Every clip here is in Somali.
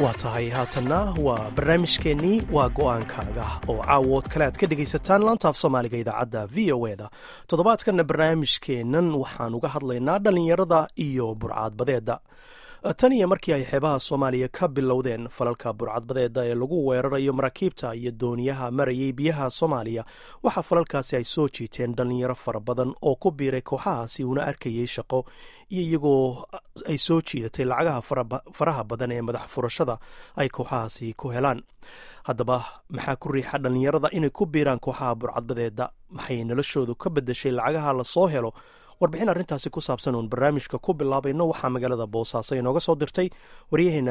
waa tahay haatanna waa barnaamijkeennii waa go'aankaaga oo caawood kale aad ka dhegaysataan laantaaf soomaaliga idaacadda v o e da toddobaadkanna barnaamijkeennan waxaan uga hadlaynaa dhallinyarada iyo burcadbadeedda tan iyo markii ay xeebaha soomaaliya ka bilowdeen falalka burcadbadeeda ee lagu weerarayo maraakiibta iyo dooniyaha marayay biyaha soomaaliya waxaa falalkaasi ay soo jiiteen dhallinyaro fara badan oo ku biiray kooxahaasi una arkayay shaqo iyo iyagoo ay soo jiidatay lacagaha faraha badan ee madax furashada ay kooxahaasi ku helaan haddaba maxaa ku riixa dhallinyarada inay ku biiraan kooxaha burcadbadeeda maxay noloshoodu ka bedeshay lacagaha lasoo helo warbixin arrintaasi ku saabsan uun barnaamijka ku bilaabayno waxaa magaalada boosaaso inooga soo dirtay waryaheena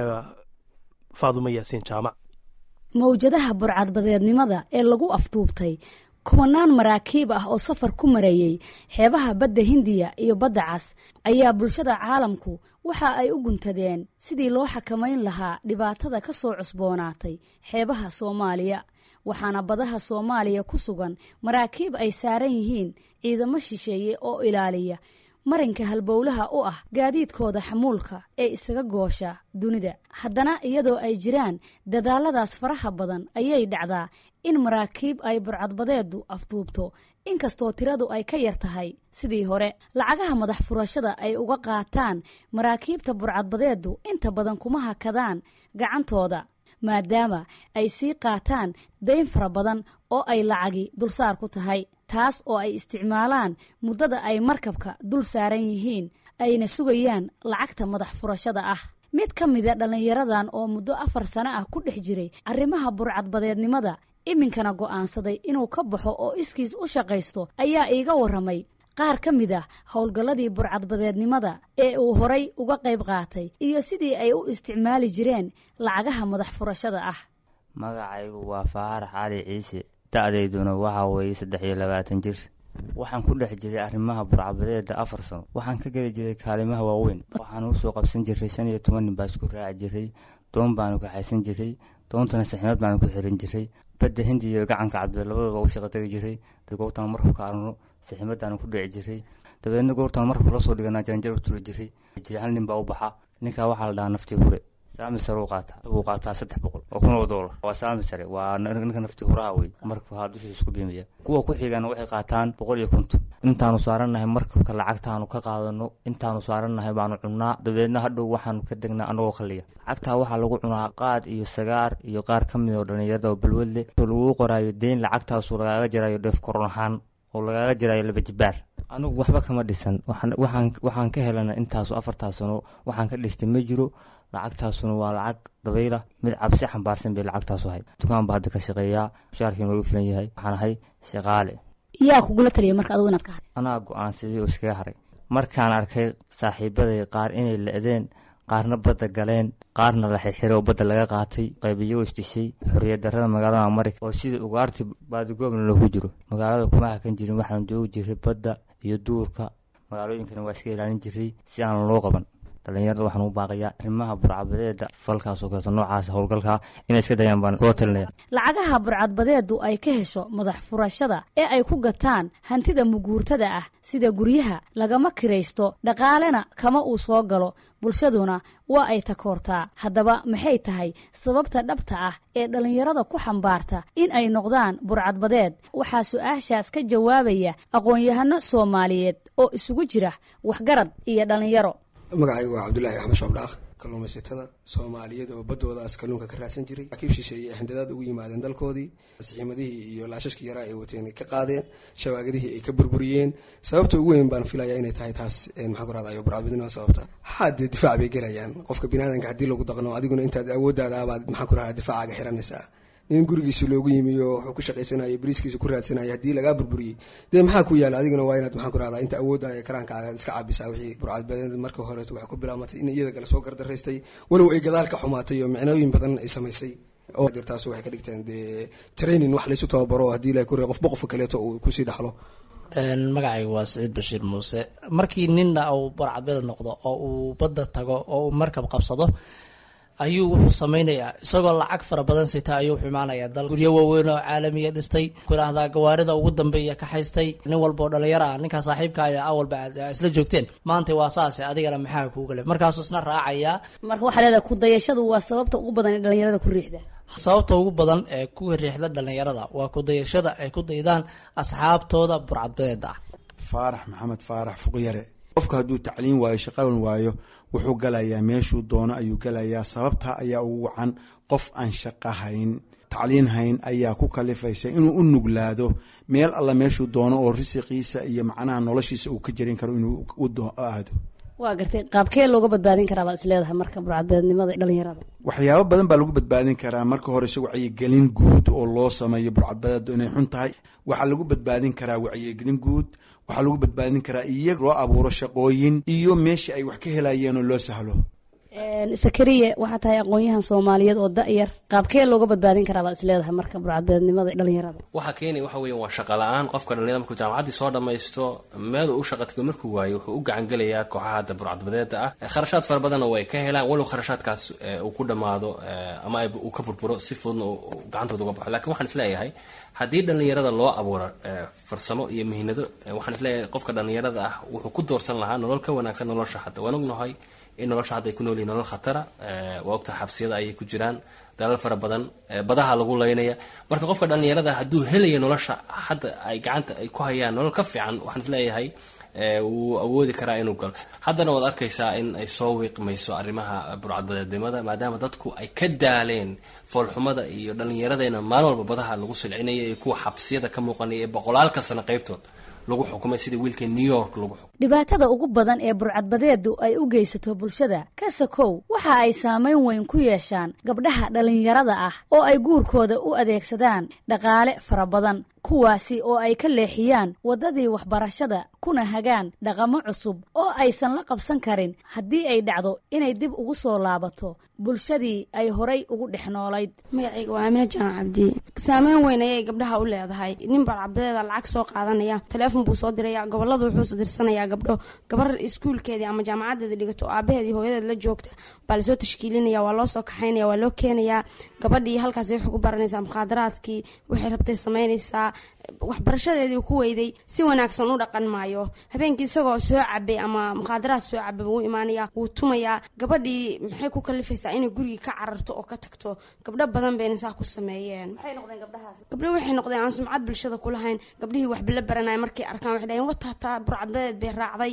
faadumo yaasiin jaamac mawjadaha burcadbadeednimada ee lagu afduubtay kumanaan maraakiib ah oo safar ku marayey xeebaha badda hindiya iyo badda cas ayaa bulshada caalamku waxa ay u guntadeen sidii loo xakamayn lahaa dhibaatada ka soo cusboonaatay xeebaha soomaaliya waxaana badaha soomaaliya ku sugan maraakiib ay saaran yihiin ciidamo shisheeye oo ilaaliya marinka halbowlaha u ah gaadiidkooda xamuulka ee isaga goosha dunida haddana iyadoo ay jiraan dadaaladaas faraha badan ayay dhacdaa in maraakiib ay burcadbadeedu afduubto inkastoo tiradu ay ka yar tahay sidii hore lacagaha madax furashada ay uga qaataan maraakiibta burcadbadeedu inta badan kuma hakadaan gacantooda maadaama ay sii qaataan dayn fara badan oo ay lacagi dulsaar ku tahay taas oo ay isticmaalaan muddada ay markabka dul saaran yihiin ayna sugayaan lacagta madax furashada ah mid ka mida dhallinyaradan oo muddo afar sano ah ku dhex jiray arrimaha burcadbadeednimada iminkana go'aansaday inuu ka baxo oo iskiis u shaqaysto ayaa iiga warramay qaar ka mid ah howlgalladii burcadbadeednimada ee uu horay uga qayb qaatay iyo sidii ay u isticmaali jireen lacagaha madax furashada ah magacaygu waa faarax cali ciise da-dayduna waxaa weeye saddex iyo labaatan jir waxaan ku dhex jiray arrimaha burcadbadeeda afar sano waxaan ka geli jiray kaalimaha waaweyn waxaan usoo qabsan jiray shan iyo toban nin baa isku raaci jiray doon baanu kaxaysan jiray doontana saximad baanu ku xiran jiray badda hindi iyo gacanka cabdile labadaba u shaqa tegi jiray dagoortaan markabka arno saximadaanu ku dhici jiray dabeedna goortaan markab lasoo dhiganaa jaranjar u turi jiray hal nin baa u baxa ninkaa waxaa la dhahaa naftii hure saami sare u qaataa wuu qaataa saddex boqol oo kun oo doolar waa saami sare waa ninka nafti huraha wey markabka haa dushiisa isku biimaya kuwa ku xigana waxay qaataan boqol iyo konton intaanu saarannahay markabka lacagtaanu ka qaadano intaanu saarannahay baanu cunnaa dabeedna hadhow waxaanu ka degnaa anagoo khaliya lacagtaa waxaa lagu cunaa qaad iyo sagaar iyo qaar ka mid oo dhallinyarada oo balwadle oo laguu qoraayo deyn lacagtaasu lagaaga jarayo dheef koron ahaan oo lagaaga jarayo laba jibaar anigu waxba kama dhisan waxaan ka helana intaasu afartaas sano waxaan ka dhistay ma jiro lacagtaasuna waa lacag dabayla mid cabsi xambaarsan bay lacagtaasu ahay dukaan baa hadda ka shaqeeyaa mushaarkii noogu filan yahay waxaan ahay shaqaale yaa kugula taliya marka adigu inaad ka haday anaa go-aansaday oo iskaga haray markaan arkay saaxiibaday qaar inay la-deen qaarna badda galeen qaarna la xirxiray oo badda laga qaatay qaybiyo isdhishay xorriyad darrada magaalada marika oo sida ugaarti baadigoobna loogu jiro magaalada kuma hakan jirin waxaan joogi jiray badda iyo duurka magaalooyinkana waa iska ilaalin jiray si aan loo qaban dhallinyarada waxaan u baaqayaa arrimaha burcadbadeeda falkaasoo kaleeto noocaas howlgalkaa inay iska dayaan baan kula talinaya lacagaha burcadbadeedu ay ka hesho madax furashada ee ay ku gataan hantida muguurtada ah sida guryaha lagama kiraysto dhaqaalena kama uu soo galo bulshaduna waa ay takoortaa haddaba maxay tahay sababta dhabta ah ee dhallinyarada ku xambaarta in ay noqdaan burcadbadeed waxaa su-aashaas ka jawaabaya aqoon-yahano soomaaliyeed oo isugu jira waxgarad iyo dhallinyaro magacaygu waa cabdulaahi axmed shoobdhaaq kalluumaysatada soomaaliyeed oo baddoodaas kalluunka ka raadsan jiray akiib shisheeye ay handadaad ugu yimaadeen dalkoodii sixiimadihii iyo laashashkii yaraa ay wateen ay ka qaadeen shawaagadihii ay ka burburiyeen sababta ugu weyn baan filaya inay tahay taas maxaa ku rahdayo burcadbadnima sababta haadee difaac bay gelayaan qofka biniaadanka haddii lagu daqno adiguna intaad awooddaada abaad maxaa ku rahda difaacaaga xiranaysaa nin gurigiisa loogu yimiyo wuxuu ku shaqaysanaya bariiskiisa ku raadsanaya haddii lagaa burburiyey dee maxaa ku yaala adiguna waa inaad maxaa ku rahdaa inta awooddaaya karaankaaga iska caabisaa wixii burcadbadeed marka horeeto waxay ku bilaamatay in iyada kale soo gardaraystay walow ay gadaal ka xumaatay oo micnooyin badan ay samaysay oo dirtaas waxay ka dhigteen dee training wax laysu tababaro haddii la kure qofba qofka kaleeto uu kusii dhaxlo magacaygu waa saciid bashiir muuse markii ninna uu burcadbeed noqdo oo uu badda tago oo uu markab qabsado ayuu wuxuu samaynayaa isagoo lacag fara badan sita ayuu wuxuu imaanayaa dal guryo waaweyn oo caalamiya dhistay kudhaahdaa gawaarida ugu dambeeya ka haystay nin walba oo dhalinyaro ah ninkaa saaxiibka ayaa awalba aad isla joogteen maanta waa saase adigana maxaa kuugale markaasuu isna raacayaa marka waxaa leedahay kudayashadu waa sababta ugu badan ee dhalinyarada ku riixda sababta ugu badan ee ku riixda dhalinyarada waa kudayashada ay ku daydaan asxaabtooda burcadbadeeda ah faarax maxamed faarax fuqyare qofka hadduu tacliin waayo shaqawan waayo wuxuu galayaa meeshuu doono ayuu galayaa sababtaa ayaa ugu wacan qof aan shaqo hayn tacliin hayn ayaa ku kalifaysa inuu u nuglaado meel alla meeshuu doono oo risiqiisa iyo macnaha noloshiisa uu ka jarin karo inuu u aado waa gartay qaabkee looga badbaadin karaa baad is leedahay marka burcadbadeednimada dhalinyarada waxyaabo badan baa lagu badbaadin karaa marka hore se wacyigelin guud oo loo sameeyo burcadbadeedu inay xun tahay waxaa lagu badbaadin karaa wacyigelin guud waxaa lagu badbaadin karaa iyaga loo abuuro shaqooyin iyo meesha ay wax ka helayeen oo loo sahlo sakariye waxaa tahay aqoon-yahan soomaaliyeed oo da-yar qaabkee looga badbaadin karaa baad is leedahay marka burcadbadeednimada dhalinyarada waxaa keenaya waxa weya waa shaqa la-aan qofka dhalinyarada markuu jaamacaddii soo dhammaysto meel uu u shaqatigo markuu waayo wuxuu u gacan gelayaa kooxaha hadda burcadbadeeda ah kharashaad fara badanna way ka helaan walow kharashaadkaas uu ku dhammaado ama uu ka burburo si fududna gacantooda uga baxo lakin waxaan isleeyahay haddii dhalinyarada loo abuuro farsamo iyo mihinado waxaan isleeyahay qofka dhalinyarada ah wuxuu ku doorsan lahaa nolol ka wanaagsan nolosha hadda waan ognahay in nolosha hadda ay ku nool yihin nolol khatara waa ogtaha xabsiyada ayay ku jiraan dalal fara badan badaha lagu laynaya marka qofka dhalinyarada hadduu helaya nolosha hadda ay gacanta ay ku hayaan nolol ka fiican waxaan isleeyahay wuu awoodi karaa inuu galo haddana waad arkaysaa in ay soo wiiqmayso arrimaha burcadbadeednimada maadaama dadku ay ka daaleen foolxumada iyo dhallinyaradeenna maalin walba badaha lagu silcinaya iyo kuwa xabsiyada ka muuqanaya ee boqolaalka sano qaybtood lagu xukumay sida wiilka new york lagu xukumay dhibaatada ugu badan ee burcadbadeedu ay u geysato bulshada kasakow waxa ay saamayn weyn ku yeeshaan gabdhaha dhallinyarada ah oo ay guurkooda u adeegsadaan dhaqaale fara badan kuwaasi oo ay ka leexiyaan waddadii waxbarashada kuna hagaan dhaqamo cusub oo aysan la qabsan karin haddii ay dhacdo inay dib ugu soo laabato bulshadii ay horay ugu dhex noolayd magacayga waa amine jaan cabdi saameyn weyn ayay gabdhaha u leedahay nin barcabdadeeda lacag soo qaadanaya taleefon buu soo diraya goboladu wuxuu dirsanayaa gabdho gabar iskuulkeedii ama jaamacadeeda dhigato aabaheedii hooyadeed la joogta baa lasoo tashkiilinaya waa loo soo kaxaynaya waa loo keenayaa gabadhii halkaas waxay ku baranaysaa mukhaadaraadkii waxay rabtay samaynaysaa waxbarashadeedii ku weyday si wanaagsan u dhaqan maayo habeenkii isagoo soo cabay ama mukhaadaraad soo cabay wuu imaanaya wuu tumayaa gabadhii maxay ku kalifaysaa inay gurigii ka cararto oo ka tagto gabdho badan bayna saa ku sameeyeen gabdho waxay noqdeen aan sumcad bulshada kulahayn gabdhihii waxba la baranaya markay arkaan waxay dhaheen wataataa burcadbadeed bay raacday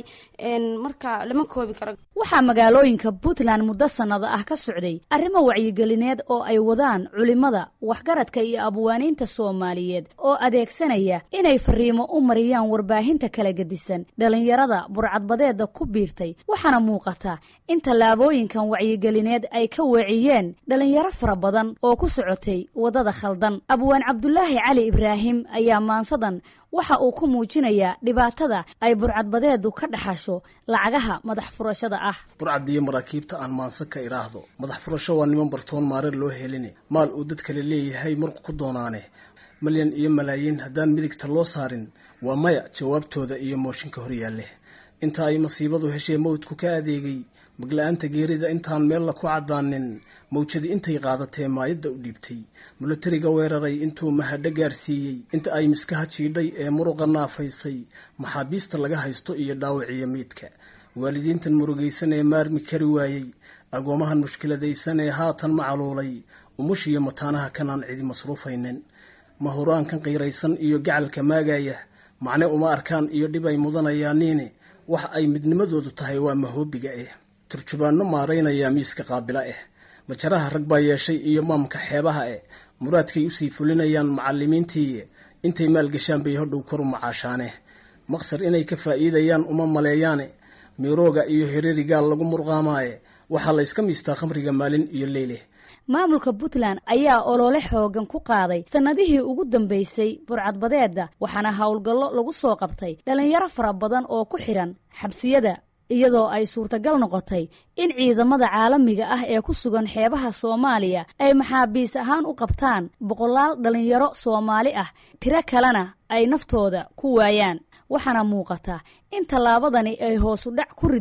marka lama koobi karo waxaa magaalooyinka puntland muddo sannado ah ka socday arrimo wacyigelineed oo ay wadaan culimmada waxgaradka iyo abwaaniinta soomaaliyeed oo adeegsanaya inay fariimo u mariyaan warbaahinta kala gedisan dhallinyarada burcadbadeedda ku biirtay waxaana muuqata in tallaabooyinkan wacyigelineed ay ka weeciyeen dhallinyaro fara badan oo ku socotay waddada khaldan abwaan cabdulaahi cali ibraahim ayaa maansadan waxa uu ku muujinayaa dhibaatada ay burcadbadeedu ka dhaxasho lacagaha madax furashada ah burcadiyo maraakiibta aan maanse ka idhaahdo madax furasho waa niman bartoon maareer loo heline maal uu dad kale leeyahay marku ku doonaane malyan iyo malaayiin haddaan midigta loo saarin waa maya jawaabtooda iyo mooshinka horyaalle inta ay masiibadu heshee mawdku ka adeegay magla-aanta geerida intaan meella ku caddaanin mawjadi intay qaadatee maayadda u dhiibtay mulatariga weeraray intuu mahadho gaarsiiyey inta ay miskaha jiidhay ee muruqa naafaysay maxaabiista laga haysto iyo dhaawiciyo miidka waalidiintan murugaysan ee maarmi kari waayey agoomahan mushkiladaysan ee haatan macaluulay umushiyo mataanaha kanaan cidi masruufaynin mahuraankan qiiraysan iyo gacalka maagaya macne uma arkaan iyo dhib ay mudanayaaniine wax ay midnimadoodu tahay waa mahoobiga eh turjubaanno maaraynaya miiska qaabila eh majaraha rag baa yeeshay iyo maamka xeebaha eh muraadkay usii fulinayaan macalimiintii intay maalgashaan bay hodhow koru macaashaane maqsar inay ka faa'iidayaan uma maleeyaane mirooga iyo hererigaal lagu murqaamaaye waxaa la yska miistaa khamriga maalin iyo leyle maamulka puntland ayaa olole xoogan ku qaaday sannadihii ugu dambaysay burcadbadeedda waxaana howlgallo lagu soo qabtay dhallinyaro fara badan oo ku xidhan xabsiyada iyadoo ay suurtagal noqotay in ciidamada caalamiga ah ee ku sugan xeebaha soomaaliya ay maxaabiis ahaan u qabtaan boqolaal dhallinyaro soomaali ah tiro kalena ay naftooda ku waayaan waxaana muuqata in tallaabadani ay hoosu dhac ku riday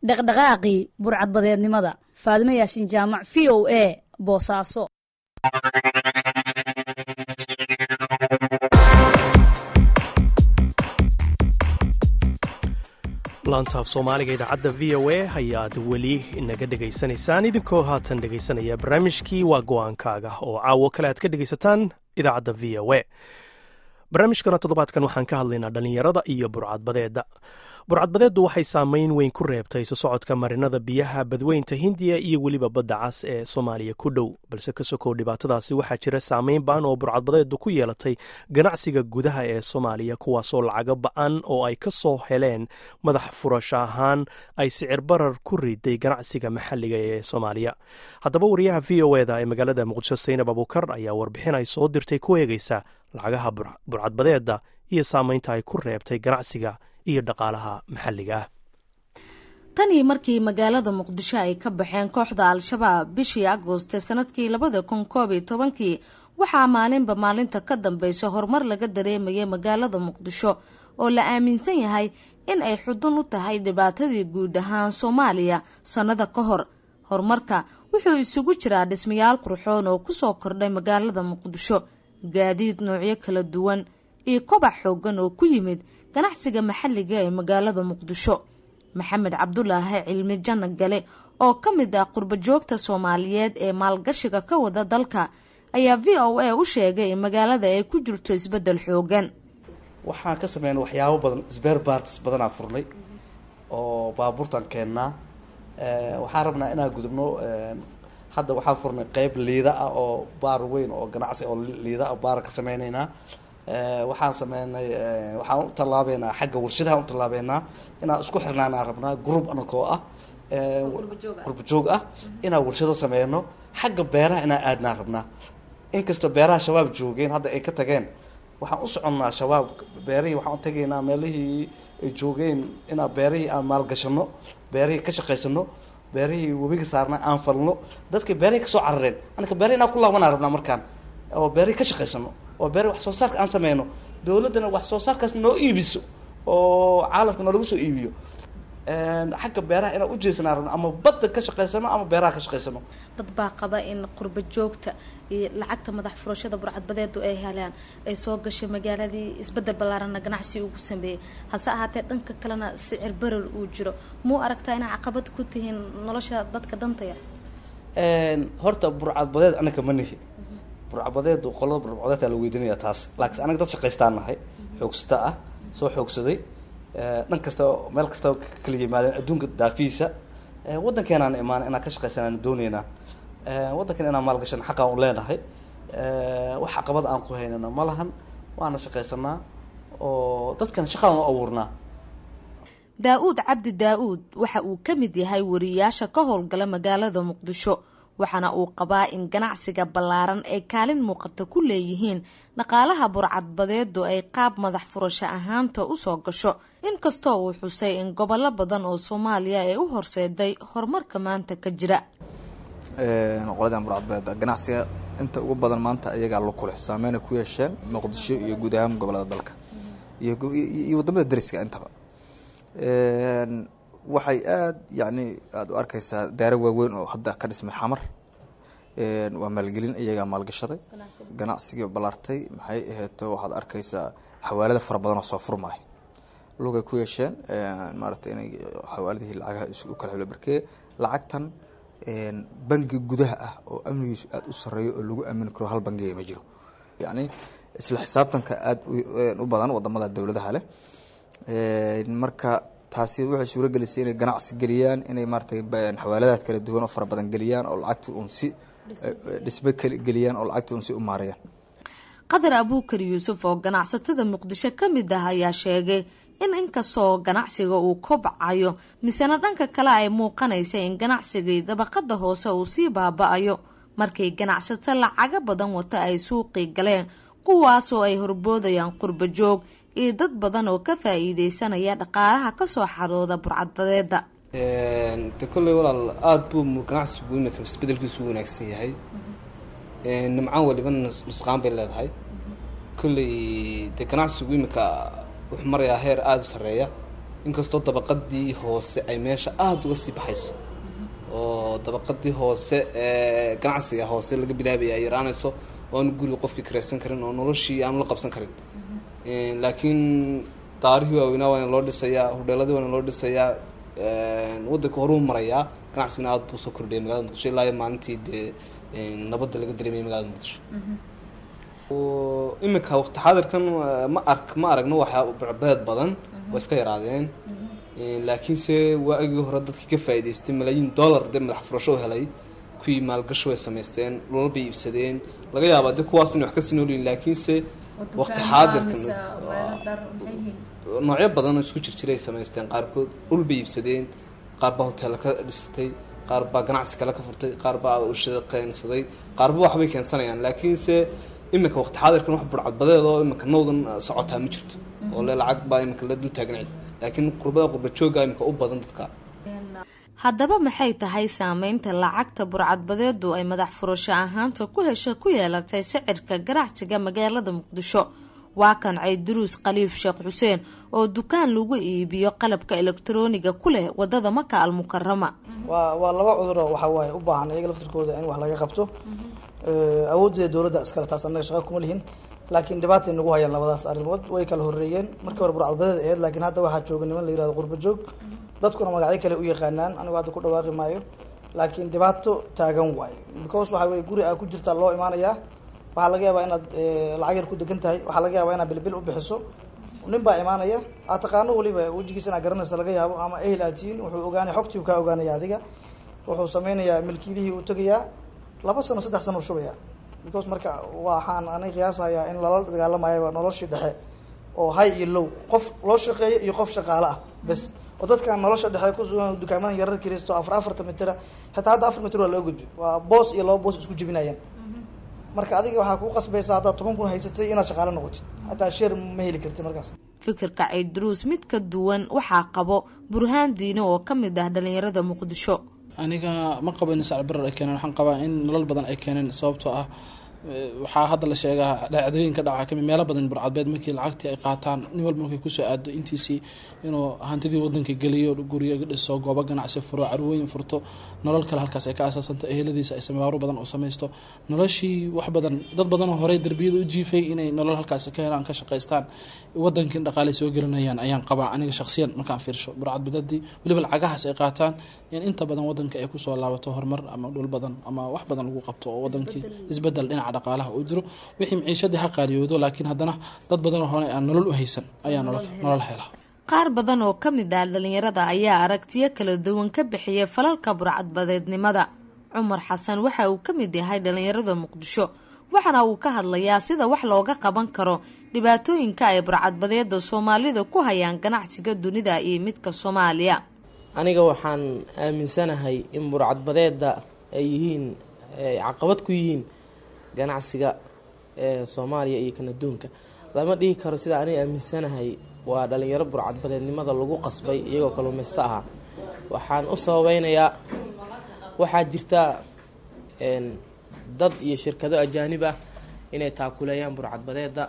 dhaqdhaqaaqii burcadbadeednimada faadimo yaasin jaamac v o a boosaaso laantaaf soomaaliga idaacadda v o a ayaad weli inaga dhegaysanaysaan idinkoo haatan dhegaysanaya barnaamijkii waa go-aankaaga oo caawo kale aad ka dhegaysataan idaacadda v o a barnaamijkana toddobaadkan waxaan ka hadlaynaa dhallinyarada iyo burcadbadeedda burcadbadeeddu waxay saameyn weyn ku reebtay isu socodka marinada biyaha badweynta hindiya iyo weliba badda cas ee soomaaliya ku dhow balse ka sokow dhibaatadaasi waxaa jira saameyn ba-an oo burcadbadeeddu ku yeelatay ganacsiga gudaha ee soomaaliya kuwaasoo lacago ba-an oo ay ka soo heleen madax furasho ahaan ay sicir barar ku riday ganacsiga maxalliga ee soomaaliya haddaba wariyaha v o eda ee magaalada muqdisho saynab abuukar ayaa warbixin ay soo dirtay ku eegeysa lacagaha burcadbadeedda iyo saameynta ay ku reebtay ganacsiga iyo dhaqaalaha maxalliga ah tanii markii magaalada muqdisho ay ka baxeen kooxda al-shabaab bishii agooste sanadkii labada kun koob iyo tobankii waxaa maalinba maalinta ka dambeysa horumar laga dareemayay magaalada muqdisho oo la aaminsan yahay in ay xudun u tahay dhibaatadii guud ahaan soomaaliya sannada ka hor horumarka wuxuu isugu jiraa dhismayaal qurxoon oo kusoo kordhay magaalada muqdisho gaadiid noocyo kala duwan iyo kobac xoogan oo ku yimid ganacsiga maxalliga ee magaalada muqdisho maxamed cabdulaahi cilmi janno gale oo ka mid ah qurbajoogta soomaaliyeed ee maalgashiga ka wada dalka ayaa v o a u sheegay in magaalada ay ku jirto isbeddel xoogan waxaan ka sameynay waxyaabo badan sbeer bartis badanaa furnay oo baabuurtaan keennaa waxaan rabnaa inaan gudubno hadda waxaan furnay qeyb liida ah oo baar weyn oo ganacsi oo liida ah baar ka sameyneynaa waxaan sameynay waxaan u tallaabeynaa xagga warshadaha u tallaabeynaa inaan isku xirnaanaan rabnaa group anakoo ah qurba joog ah inaan warshado sameyno xagga beeraha inaan aadnaan rabnaa inkastoo beeraha shabaab joogeen hadda ay ka tageen waxaan u soconnaa shabaab beerihii waxaan u tagaynaa meelihii ay joogeen inaan beerihii aan maalgashano beerihii ka shaqaysano beerihii webiga saarna aan falno dadkii beerihii kasoo carareen anaka beerihi inaan ku laabanaa rabnaa markaan oo beerihii ka shaqaysano oo beeri wax soo saarka aan sameyno dowladdana wax soo saarkaas noo iibiso oo caalamka noolagu soo iibiyo xagga beeraha inaan ujeesanaa rabno ama badda ka shaqaysano ama beeraha ka shaqaysano dad baa qaba in qurba joogta iyo lacagta madax furashada burcadbadeedu ay helaan ay soo gashay magaaladii isbedel ballaarana ganacsi ugu sameeyey hase ahaatee dhanka kalena sicir barar uu jiro muu aragtaa inay caqabad ku tihiin nolosha dadka danta yar horta burcadbadeed anaka ma nihi burcadbadeedu qolada burcadbadeedtaa la weydiinaya taas laakiin anaga dad shaqaystaan nahay xoogsata ah soo xoogsaday dhan kasta meel kasta kala yimaadeen adduunka daafiisa waddankeenaan imaana inaan ka shaqaysanaan dooneynaa waddankan inaan maalgashan xaqaan u leenahay wax caqabad aan ku haynana ma lahan waana shaqaysanaa oo dadkan shaqaan u abuurnaa daa-uud cabdi daa-uud waxa uu ka mid yahay wariyaasha ka howlgala magaalada muqdisho waxaana uu qabaa in ganacsiga ballaaran ay kaalin muuqata ku leeyihiin dhaqaalaha burcadbadeedu ay qaab madax furasho ahaanta usoo gasho inkastoo uu xusay in gobollo badan oo soomaaliya ay u horseeday horumarka maanta ka jira qoladan burcadbadeeda ganacsiga inta ugu badan maanta ayagaa la kuleh saameyna ku yeesheen muqdisho iyo guud ahaan gobolada dalka iyo wadamada dariska intaba waxay aada yacni aada u arkeysaa daaro waaweyn oo hadda ka dhismay xamar waa maalgelin iyagaa maalgashaday ganacsigii ballaartay maxay aheeto waxaad arkeysaa xawaalada fara badan oo soo furmaayo lugay ku yeesheen maaragtay inay xawaaladihii lacagaha u kala xilo barkee lacagtan bangi gudaha ah oo amnigiisu aada u sareeyo oo lagu aamini karo hal bangiga ma jiro yacni isla xisaabtanka aada u badan wadamada dowladaha leh marka taasi waxay suuro gelisay inay ganacsi geliyaan inay maaratay xawaaladaad kala duwan oo fara badan geliyaan oo lacagta uun si dhisbe geliyaan oo lacagta uun si u maarayaan qadar abuukar yuusuf oo ganacsatada muqdisho ka mid ah ayaa sheegay in inkastoo ganacsiga uu kobcayo misena dhanka kale ay muuqanaysa in ganacsigii dabaqada hoose uu sii baaba-ayo markay ganacsato lacago badan wata ay suuqii galeen kuwaasoo ay horboodayaan qurba joog iyo dad badan oo ka faa-iideysanaya dhaqaalaha kasoo xarooda burcadbadeeda de kolley walaal aada buu ganacsigu imika isbedelkiisu u wanaagsan yahay nimcaan waliba nusqaan bay leedahay kolley de ganacsigu imika wuxuu marayaa heer aada u sarreeya inkastoo dabaqadii hoose ay meesha aada uga sii baxayso oo dabaqadii hoose ee ganacsiga hoose laga bilaabaya ay yaraanayso oo aanu guriga qofkii kareysan karin oo noloshii aanu la qabsan karin laakiin daarihii waaweynaa waana loo dhisayaa hudheeladii waana loo dhisayaa wadanka horuu marayaa ganacsigana aada buu soo kordhayay magalada muqdisho ilaa iyo maalintii dee nabadda laga dareemayay magalada muqdisho iminka waqti xaadirkan ma ark ma aragno waxaa beed badan waa iska yaraadeen laakiinse waagii hore dadkii ka faa'iidaystay malaayiin dollar dee madax furasho helay kuwii maalgasho way samaysteen dhulal bay iibsadeen laga yaabaa dee kuwaas inay wax kasii noolyihin laakiinse waqti xaadirkan noocyo badan oo isku jirjiray samaysteen qaarkood dhul bay iibsadeen qaar baa hoteella ka dhistay qaar baa ganacsi kale ka furtay qaar baa ushada keensaday qaarba waxbay keensanayaan laakiinse iminka waqti xaadirkan wax burcadbadeed oo iminka nowdan socotaa ma jirto oo le lacag baa iminka la dul taagan cid laakiin qurbada qurba jooga iminka u badan dadka haddaba maxay tahay saameynta lacagta burcadbadeedu ay madax furasho ahaanta ku hesha ku yeelatay sicirka ganacsiga magaalada muqdisho waa kan cayduruus khaliif sheekh xuseen oo dukaan lagu iibiyo qalabka elektarooniga ku leh wadada maka almukarama waa waa laba cuduro waxaa waaye u baahan iyaga laftirkooda in wax laga qabto awooddeeda dowladda iskale taas annaga shaqa kuma lihin laakiin dhibaatay nagu hayaan labadaas arrimood way kala horreeyeen markii hore burcadbadeed aheyd laakiin hadda waxaa jooga niman la yirahdo qurba joog dadkuna magacyo kale u yaqaanaan anigu hadda ku dhawaaqi maayo laakiin dhibaato taagan waayo because waxa weye guri aa ku jirtaa loo imaanayaa waxaa laga yaabaa inaad lacag yar ku degan tahay waxaa laga yaabaa inaad bilbil u bixiso nin baa imaanaya aad taqaano waliba wejigiisa inaad garanaysa laga yaabo ama ehel aad tihiin wuxuu ogaanaya xogtii uu kaa ogaanaya adiga wuxuu sameynayaa milkiilihii uu tegayaa laba sano saddex sano u shubaya because marka waxaan anay qiyaasayaa in lala dagaalamayaba noloshii dhexe oo high iyo low qof loo shaqeeyo iyo qof shaqaale ah bes oo dadkan nolosha dhexe kusugan dukaamadan yarar kiraysto afar afarta mitira xitaa hadda afar mitir waa loo gudbi waa boos iyo laba boos isku jebinayaan marka adiga waxaa kuu qasbaysaa haddaad toban kun haysatay inaad shaqaale noqotid hataa sheer ma heli karti markaas fikirka cayduruus mid ka duwan waxaa qabo burhaan diine oo ka mid ah dhalinyarada muqdisho aniga ma qabo in sacbarar ay keeneen waxaan qabaa in nolol badan ay keeneen sababtoo ah waxaa hadda la sheegaa dhacdooyinka dhaca kamid meelo badan burcadbeed markii lacagtii ay qaataan nin walba markay kusoo aado intiisii inuu hantidii wadanka geliyo guryo dhiso goobo ganacsi furo carwooyin furto nolol kale halkaas ay ka asaasanto eheladiisa ay samewaaro badan u samaysto noloshii wax badan dad badanoo horey darbiyada u jiifay inay nolol halkaas ka helaan ka shaqaystaan wadankii dhaqaalay soo gelinayaan ayaan qabaa aniga shaksiyan markaan fiirsho burcadbadadii weliba lacagahaas ay qaataan in inta badan wadanka ay kusoo laabato horumar ama dhul badan ama wax badan lagu qabto oo wadankii isbedel dhinaca dhaqaalaha uu jiro wixii maciishadii ha qaaliyoodo laakiin haddana dad badanoo hore aan nolol u haysan ayaa nolol hela qaar badan oo ka mid ah dhalinyarada ayaa aragtiyo kala duwan ka bixiyay falalka burcadbadeednimada cumar xasan waxa uu ka mid yahay dhalinyarada muqdisho waxaana uu ka hadlayaa sida wax looga qaban karo dhibaatooyinka ay burcadbadeeda soomaalida ku hayaan ganacsiga dunida iyo midka soomaaliya aniga waxaan aaminsanahay in burcadbadeeda ay yihiin caqabad ku yihiin ganacsiga ee soomaaliya iyo kan adduunka lama dhihi karo sida aniga aaminsanahay waa dhalinyaro burcadbadeednimada lagu qasbay iyagoo kaluumaysto ahaa waxaan u sababeynayaa waxaa jirta dad iyo shirkado ajaanib ah inay taakuleeyaan burcadbadeeda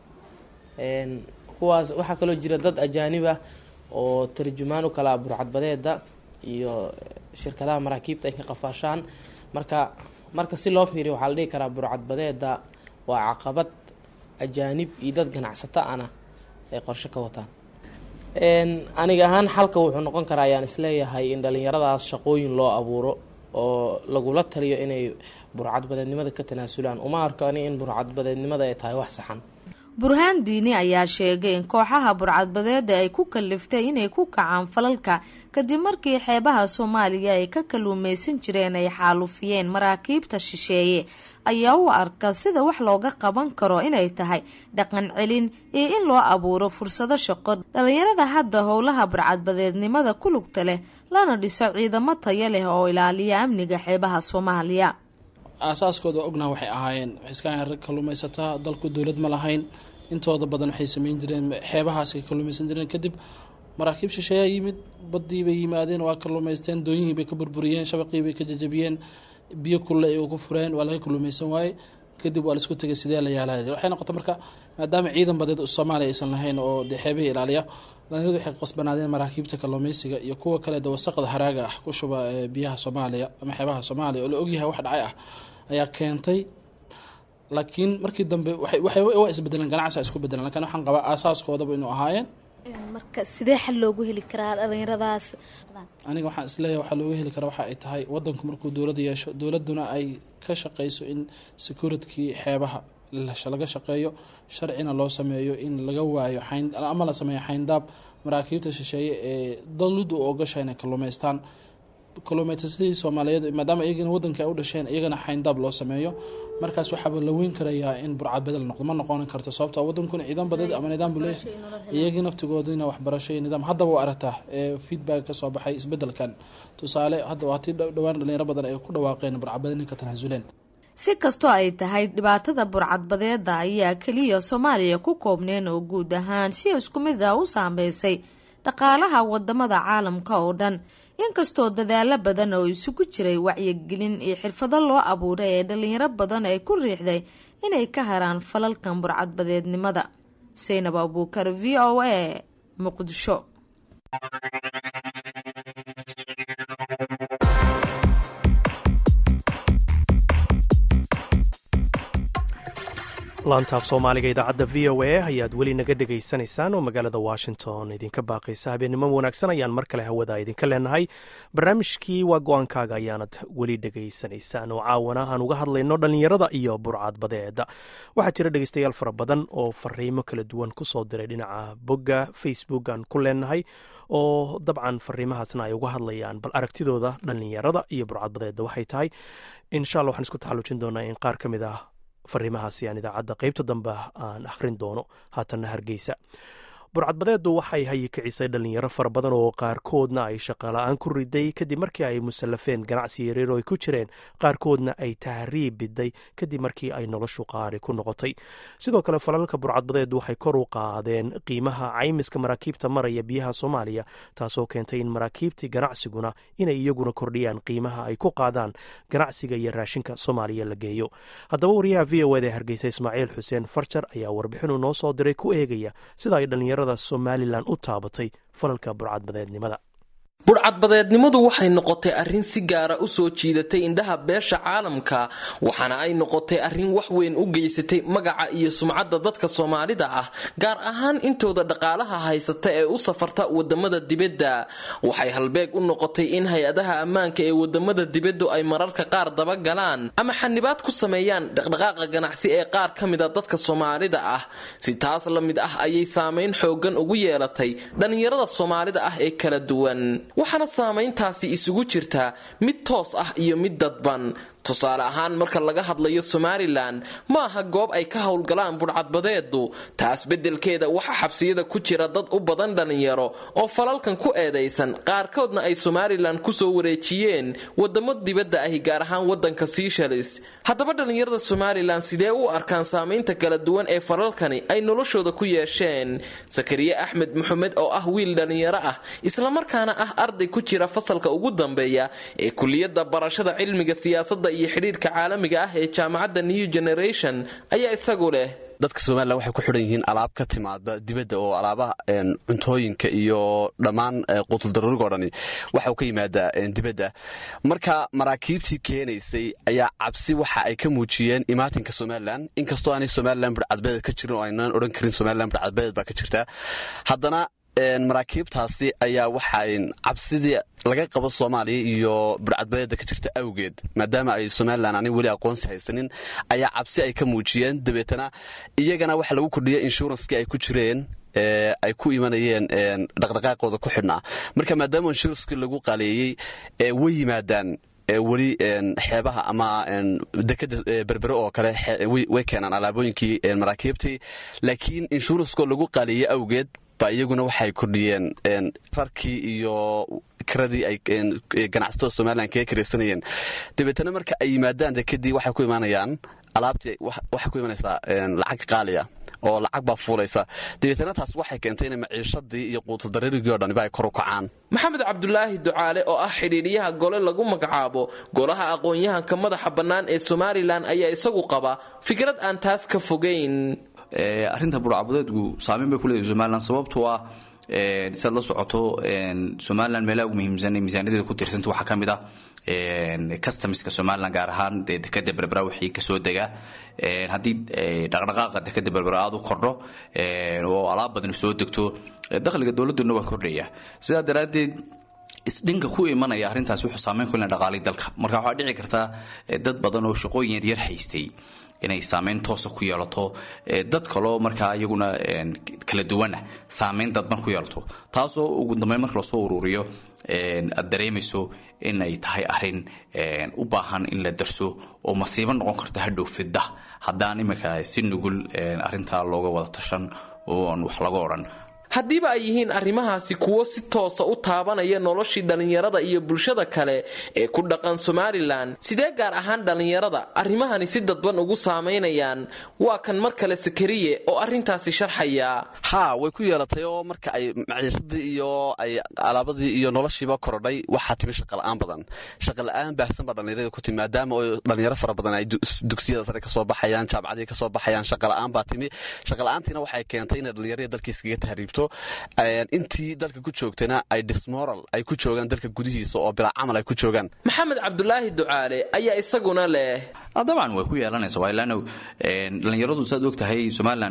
kuwaas waxaa kaloo jira dad ajaanib ah oo tarjumaan u kala burcadbadeeda iyo shirkadaha maraakiibta ay ka qafaashaan marka marka si loo fiiriyo waxaa la dhihi karaa burcadbadeeda waa caqabad ajaanib iyo dad ganacsato ana ay qorshe ka wataan aniga ahaan xalka wuxuu noqon karaa ayaan isleeyahay in dhalinyaradaas shaqooyin loo abuuro oo lagula taliyo inay burcadbadeednimada ka tanaasulaan uma arko ani in burcadbadeednimada ay tahay wax saxan burhaan diini ayaa sheegay in kooxaha burcadbadeeda ay ku kaliftay inay ku kacaan falalka kadib markii xeebaha soomaaliya ay ka kaluumaysan jireen ay xaalufiyeen maraakiibta shisheeye ayaa u arka sida wax looga qaban karo inay tahay dhaqan celin iyo in loo abuuro fursado shaqo dhalinyarada hadda howlaha burcadbadeednimada ku lugta leh lana dhiso ciidamo tayo leh oo ilaaliya amniga xeebaha soomaaliya aasaaskooda ognaa waxay ahaayeen iska rag kaluumaysataa dalku dowlad ma lahayn intooda badan waxay sameyn jireen xeebahaasay kaluumaysan jireen kadib maraakiib shisheeyaa yimid badii bay yimaadeen waa kaluumaysteen dooyihii bay ka burburiyeen shabaqii bay ka jajabiyeen biyo kulle ay ku fureen waa laga kaluumaysan waaye kadib waa laisku tegay sidee la yaala waxay noqotay marka maadaama ciidan badeed soomaaliya aysan lahayn oo dee xeebihii ilaaliya dhalinyaradu waxay qasbanaadeen maraakiibta kalluumeysiga iyo kuwa kale de wasaqda haraaga ah ku shuba biyaha soomaaliya ama xeebaha soomaaliya oo la ogyahay wax dhacay ah ayaa keentay laakiin markii dambe waa isbedeleen ganacsi isku bedeleen lakin waxaan qabaa aasaaskoodaba inuu ahaayeen marka sidee xal loogu heli karaa dhalinyaradaas aniga waxaan isleeyahay waxaa looga heli karaa waxa ay tahay wadanku markuu dowladda yeesho dowladuna ay ka shaqeyso in securitkii xeebaha laga shaqeeyo sharcina loo sameeyo in laga waayo ama la sameeyo xayndaab maraakiibta shisheeye ee dowladdu u ogasha inay kalluumeystaan kalluumeytasadii soomaaliyeed maadaama iyagana wadanka ay u dhasheen iyagana xayndaab loo sameeyo markaas waxaaba la weyn karayaa in burcad bedel noqdo ma noqon karto sababto wadankuna ciidan badeed ama nidaam buu leeyahay iyagii naftigoodina waxbarasho iyo nidaam haddaba u aragtaa ee feedback ka soo baxay isbedelkan tusaale hadda waa tii dhowaan dhalinyaro badan ay ku dhawaaqeen burcadbadeed ninka tanasuleen si kastoo ay tahay dhibaatada burcadbadeeda ayaa keliya soomaaliya ku koobneen oo guud ahaan si isku mid ah u saameysay dhaqaalaha wadamada caalamka oo dhan inkastoo dadaalo badan oo isugu jiray wacyigelin iyo xirfado loo abuuray ee dhalinyaro badan ay ku riixday inay ka haraan falalkan burcadbadeednimada xuseynab abuukar v o a muqdisho laantaaf soomaaliga idaacadda v o a ayaad weli naga dhegaysanaysaan oo magaalada washington idinka baaqaysa habeennimo wanaagsan ayaan mar kale hawada idinka leenahay barnaamijkii waa go-aankaaga ayaanad weli dhegaysanaysaan oo caawana aan uga hadlayno dhallinyarada iyo burcad badeeda waxaa jira dhegeystayaal fara badan oo fariimo kala duwan kusoo diray dhinaca bogga facebook aan ku leenahay oo dabcan fariimahaasna ay uga hadlayaan bal aragtidooda dhallinyarada iyo burcad badeeda waxay tahay insha alla waxaan isku taxallujin doonaa in qaar ka mid ah fariimahaasi aan idaacadda qaybta dambe aan akhrin doono haatanna hargeysa burcadbadeedu waxay hayikicisay dhallinyaro fara badan oo qaarkoodna ay shaqala-aan ku riday kadib markii ay musallafeen ganacsi yareer oo ay ku jireen qaarkoodna ay tahriib biday kadib markii ay noloshu qaari ku noqotay sidoo kale falalka burcadbadeedu waxay kor u qaadeen qiimaha caymiska maraakiibta maraya biyaha soomaaliya taasoo keentay in maraakiibtii ganacsiguna inay iyaguna kordhiyaan qiimaha ay ku qaadaan ganacsiga iyo raashinka soomaaliya la geeyo haddaba wariyaha v o eda hargeysa ismaaciil xuseen farjar ayaa warbixinu noo soo diray ku eegaya sida ay dhallinyarada somalilan u taabatay falalka burcadbadeednimada burcadbadeednimadu waxay noqotay arrin si gaara u soo jiidatay indhaha beesha caalamka waxaana ay noqotay arrin wax weyn u geysatay magaca iyo sumcadda dadka soomaalida ah gaar ahaan intooda dhaqaalaha haysata ee u safarta wadamada dibadda waxay halbeeg u noqotay in hay-adaha ammaanka ee wadamada dibaddu ay mararka qaar dabagalaan ama xanibaad ku sameeyaan dhaqdhaqaaqa ganacsi ee qaar ka mida dadka soomaalida ah si taas la mid ah ayay saameyn xoogan ugu yeelatay dhallinyarada soomaalida ah ee kala duwan waxaana saamayntaasi isugu jirtaa mid toos ah iyo mid dadban tusaale ahaan marka laga hadlayo somalilan ma aha goob ay ka howlgalaan budhcadbadeedu taas beddelkeeda waxaa xabsiyada ku jira dad u badan dhallinyaro oo falalkan ku eedaysan qaarkoodna ay somalilan kusoo wareejiyeen wadamo dibadda ahi gaar ahaan wadanka siishalis haddaba dhallinyarada somalilan sidee u arkaan saamaynta kala duwan ee falalkani ay noloshooda ku yeesheen sakariye axmed maxamed oo ah wiil dhallinyaro ah islamarkaana ah arday ku jira fasalka ugu dambeeya ee kuliyadda barashada cilmiga siyaasadda iyo xidhiirka caalamiga ah ee jaamacadda new generation ayaa isagu leh dadka somalilan waxay ku xidhan yihiin alaab ka timaada dibadda oo alaabaha cuntooyinka iyo dhammaan quutuldaruurigo dhani waxa uu ka yimaadaa dibadda marka maraakiibtii keenaysay ayaa cabsi waxa ay ka muujiyeen imaatinka somalilan inkastoo aanay somalilan burcadbeed ka jirin oo aynaan odhan karin somalilan burcadbeed baa ka jirta haddana maraakiibtaasi ayaa waxa cabsidii laga qabo soomaaliya iyo burcadbadeeda ka jirta awgeed maadaama ay somalilan aanay weli aqoonsi haysanin ayaa cabsi ay ka muujiyeen dabeetana iyagana waxa lagu kordhiyay inshuranskii ay ku jireen ay ku imanayeen dhaqdhaqaaqooda ku xidhnaa marka maadaama inshuranskii lagu qaleeyey way yimaadaan weli xeebaha ama dekada berbere oo kale way keenaan alaabooyinkii maraakiibtii laakiin inshuranskoo lagu qaleeyey awgeed ba iyaguna waxay kordhiyeen rarkii iyo kiradii ay ganacsatada somalilan kaga karaysanayeen dabeetana marka ay yimaadaan dekadii waxay ku imaanayaan alaabtii waxay ku imanaysaa lacag qaaliya oo lacag baa fuulaysa dabeetana taas waxay keentay in maciishadii iyo quutuldareerigii o dhaniba ay kor u kacaan maxamed cabdulaahi ducaale oo ah xidhiidhiyaha gole lagu magacaabo golaha aqoon-yahanka madaxa bannaan ee somalilan ayaa isagu qaba fikrad aan taas ka fogayn arrinta burcabadeedku saameyn bay kuleedahay somalilan sababtoo ah siaad la socoto somalilan meelaha ugu muhiimsan ee miisaaniyadeeda ku tirsanta waxaa ka mid ah customiska somalilan gaar ahaan dee dekada berbera wixii kasoo dega haddii dhaqdhaqaaqa dekada berbera aada u kordho oo alaab badan soo degto dakhliga dowladuna waa kordhaya sidaa daraaddeed isdhinka ku imanaya arrintaas wuxuu saameyn ku leena dhaqaalii dalka marka waxaa dhici kartaa dad badan oo shaqooyin yaryar haystay inay saameyn toosa ku yeelato dad kaloo markaa iyaguna kala duwana saameyn dadban ku yeelato taasoo ugu dambeyn marka lasoo ururiyo aad dareemayso in ay tahay arrin u baahan in la darso oo masiibo noqon karta hadhow fidda haddaan iminka si nugul arrintaa looga wada tashan oo aan wax laga odhan haddiiba ay yihiin arrimahaasi kuwo si toosa u taabanaya noloshii dhallinyarada iyo bulshada kale ee ku dhaqan somalilan sidee gaar ahaan dhallinyarada arrimahani si dadban ugu saamaynayaan waa kan mar kale sakariye oo arrintaasi sharxaya haa way ku yeelatay oo marka ay maciishadii iyo ay alaabadii iyo noloshiiba korodhay waxaa timi shaqala-aan badan shaqala-aan baahsan baa dhallinyarada ku timi maadaama oo dhalinyaro fara badan ay dugsiyada sare kasoo baxayaan jaamacadii kasoo baxayaan shaqala-aan baa timi shaqala-aantiina waxay keentay inay dhallinyarada dalkiiskaga tahriibto intii dalka ku joogtana ay dismoral ay ku joogaan dalka gudihiisa oo bilaa camal ay ku joogaan maxamed cabdulaahi ducaale ayaa isaguna leh dabcan way ku yeelanaysa waa ilaano dhallinyaradu saad og tahay somalilan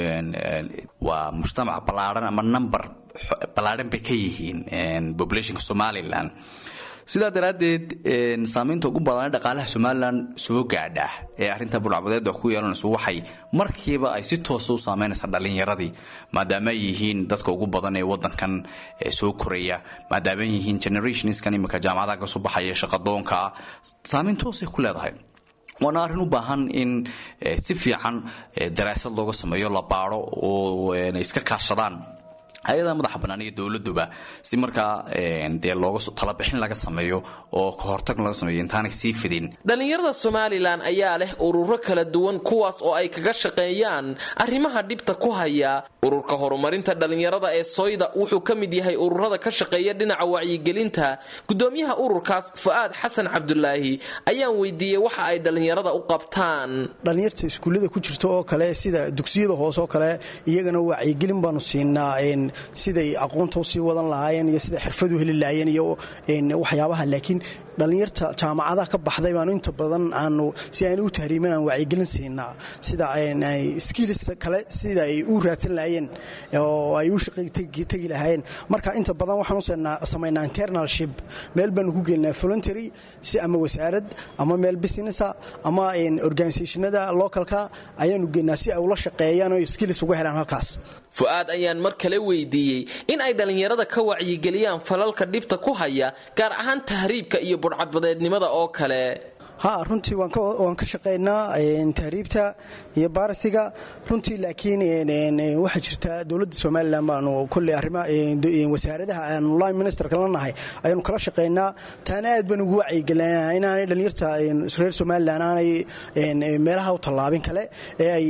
waa mujtamac ballaadhan ama number ballaadhan bay ka yihiin populationka somalilan sidaa daraaddeed saamaynta ugu badan dhaqaalaha somalilan soo gaadha ee arrinta burcbadeed ku yeelanayso waxay markiiba ay si toosa u saameynaysaa dhallinyaradii maadaama ay yihiin dadka ugu badan ee wadankan soo koraya maadaama ay yihiin generationskan imika jaamacadaha kasoo baxaya shaqadoonka saameyn toosay ku leedahay waana arrin u baahan in si fiican daraasad looga sameeyo la baado oo iska kaashadaan hay-adaha madaxa bannaan iyo dowladuba si markaa dee looga talabixin laga sameeyo oo kahortag laga sameeyo intaanay sii fidin dhallinyarada somalilan ayaa leh ururo kala duwan kuwaas oo ay kaga shaqeeyaan arrimaha dhibta ku haya ururka horumarinta dhallinyarada ee soyda wuxuu ka mid yahay ururada ka shaqeeya dhinaca wacyigelinta gudoomiyaha ururkaas fu'aad xasan cabdulaahi ayaan weydiiyey waxa ay dhallinyarada u qabtaan dhallinyarta iskuullada ku jirta oo kale sida dugsiyada hoose oo kale iyagana wacyigelin baanu siinaa siday aqoonta usii wadan lahaayeen iyo siday xirfadu heli lahaayeen iyo waxyaabaha laakiin dhallinyarta jaamacadaha ka baxday baanu inta badan aanu si aana u tahriimin aan wacyigelin siinaa sida skills kale sida ay u raadsan lahaayeen oo ay u shaqay tegi lahaayeen marka inta badan waxaan u samaynaa internalship meel baanu ku gelinaa voluntary si ama wasaarad ama meel businessa ama organisationada localka ayaanu gelinaa si ay ula shaqeeyaan oo skills uga helaan halkaas fu-aad ayaan mar kale weydiiyey in ay dhallinyarada ka wacyigeliyaan falalka dhibta ku haya gaar ahaan tahriibka iyo budhcadbadeednimada oo kale ha runtii waan ka shaqaynaa tahriibta iyo baarisiga runtii laakiin waxaa jirta dowladda somalilan baanu kolley arrima wasaaradaha aanu line ministerka la nahay ayaanu kala shaqaynaa taana aad baan ugu wacyigelinaa inaanay dhallinyarta reer somalilan aanay meelaha u tallaabin kale ee ay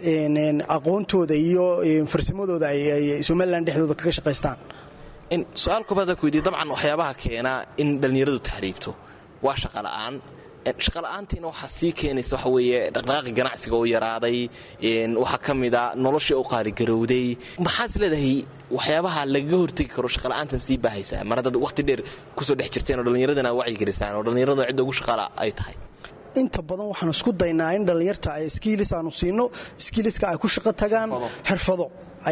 aqoontooda iyo farsamadooda ay somalilan dhexdooda kaga shaqaystaan su-aal kubaada ku weydiye dabcan waxyaabaha keenaa in dhallinyaradu tahriibto waa shaqa la'aan shaqala-aantiina waxaa sii keenaysa waxa weeye dhaqdhaqaaqi ganacsiga oo yaraaday waxaa ka mid a noloshii u qaaligarowday maxaad is leedahay waxyaabaha lagaga hortegi karo shaqala-aantan sii baahaysaa mar haddaad waqti dheer kusoo dhex jirteen oo dhallinyaradana aad wacyigelisaan oo dhallinyarada cidda ugu shaqaala ay tahay inta badan waxaan isku daynaa in dhallinyarta ay skiilis aanu siino skiiliska ay ku shaqo tagaan xirfado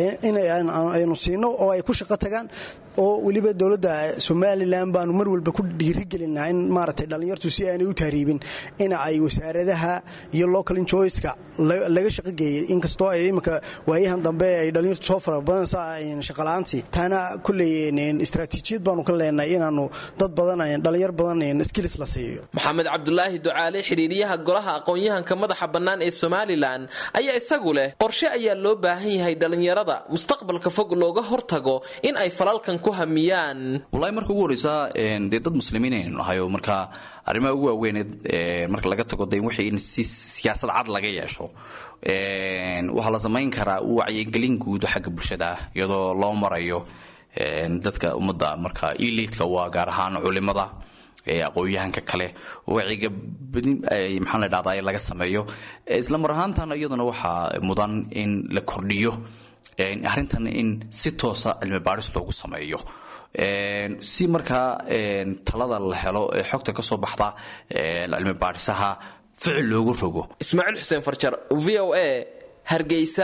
aynu siino oo ay ku shaqo tagaan oo weliba dowladda somalilan baanu mar walba ku dhiirigelinaa in maaragtay dhallinyartu si aanay u tahriibin in ay wasaaradaha iyo local enjoyska laga shaqo geeyay inkastoo ay iminka waayahan dambe ay dhallinyartu soo farabadanaysaa shaqala-aantii taana kulley istaraatiijiyad baanu ka leenahay inaanu dad badan dhallinyar badan skilis la siiyo maxamed cabdulaahi ducaale xidhiiriyaha golaha aqoon-yahanka madaxa bannaan ee somalilan ayaa isagu leh qorshe ayaa loo baahan yahay dhallinyarada dhallinyarada mustaqbalka fog looga hortago in ay falalkan ku hamiyaan walahi marka ugu horeysa dee dad muslimiin aynu nahay oo marka arrimaha ugu waaweyneed marka laga tago de wixii in si siyaasad cad laga yeesho waxaa la samayn karaa wacyigelin guud xagga bulshada ah iyadoo loo marayo dadka ummadda marka eliidka waa gaar ahaan culimada aqoon-yahanka kale waciga badin maxaa la dhahdaa in laga sameeyo isla mar ahaantana iyaduna waxaa mudan in la kordhiyo arrintan in si toosa cilmi baadhis loogu sameeyo si markaa talada la helo ee xogta ka soo baxda cilmi baadhisaha ficil loogu rogo ismaaciil xuseen farjar v o a hargeysa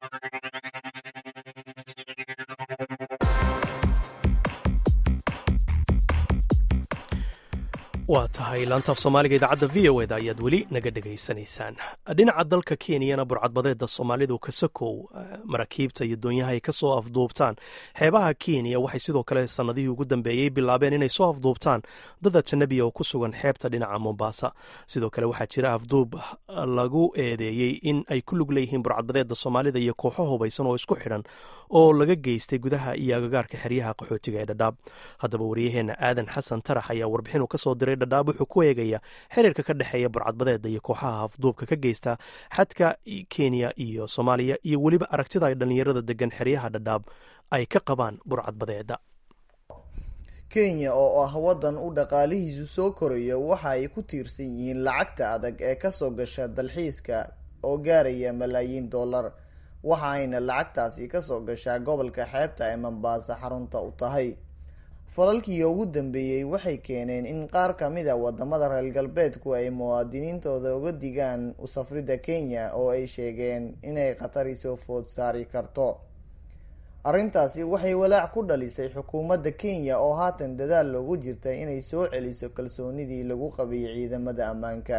waa tahay laantaaf soomaaliga idaacadda v o eda ayaad weli naga dhegaysanaysaan dhinaca dalka kenyana burcadbadeeda soomaalidu kasakow maraakiibta iyo doonyaha ay ka soo afduubtaan xeebaha kenya waxay sidoo kale sannadihii ugu dambeeyey bilaabeen inay soo afduubtaan dad ajanabiya oo ku sugan xeebta dhinaca mombasa sidoo kale waxaa jira afduub lagu eedeeyey in ay ku lug leeyihiin burcadbadeeda soomaalida iyo kooxo hubaysan oo isku xidhan oo laga geystay gudaha iyo agagaarka xeryaha qaxootiga ee dhadhaab haddaba wariyaheenna aadan xasan tarax ayaa warbixinu kasoo diray dhadhaab wuxuu ku eegaya xiriirka ka dhexeeya burcadbadeeda iyo kooxaha afduubka ka geysta xadka kenya iyo soomaaliya iyo weliba aragtida ay dhallinyarada degan xeryaha dhadhaab ay ka qabaan burcadbadeeda kenya oo ah waddan u dhaqaalihiisu soo koraya waxa ay ku tiirsan yihiin lacagta adag ee kasoo gasha dalxiiska oo gaaraya malaayiin dollar waxa ayna lacagtaasi kasoo gashaa gobolka xeebta ee mambaasa xarunta u tahay falalkii ugu dambeeyey waxay keeneen in qaar kamid a wadamada reer galbeedku ay muwaadiniintooda uga digaan usafrida kenya oo ay sheegeen inay khatari soo food saari karto arrintaasi waxay walaac ku dhalisay xukuumadda kenya oo haatan dadaal loogu jirta inay soo celiso kalsoonidii lagu qabay ciidamada ammaanka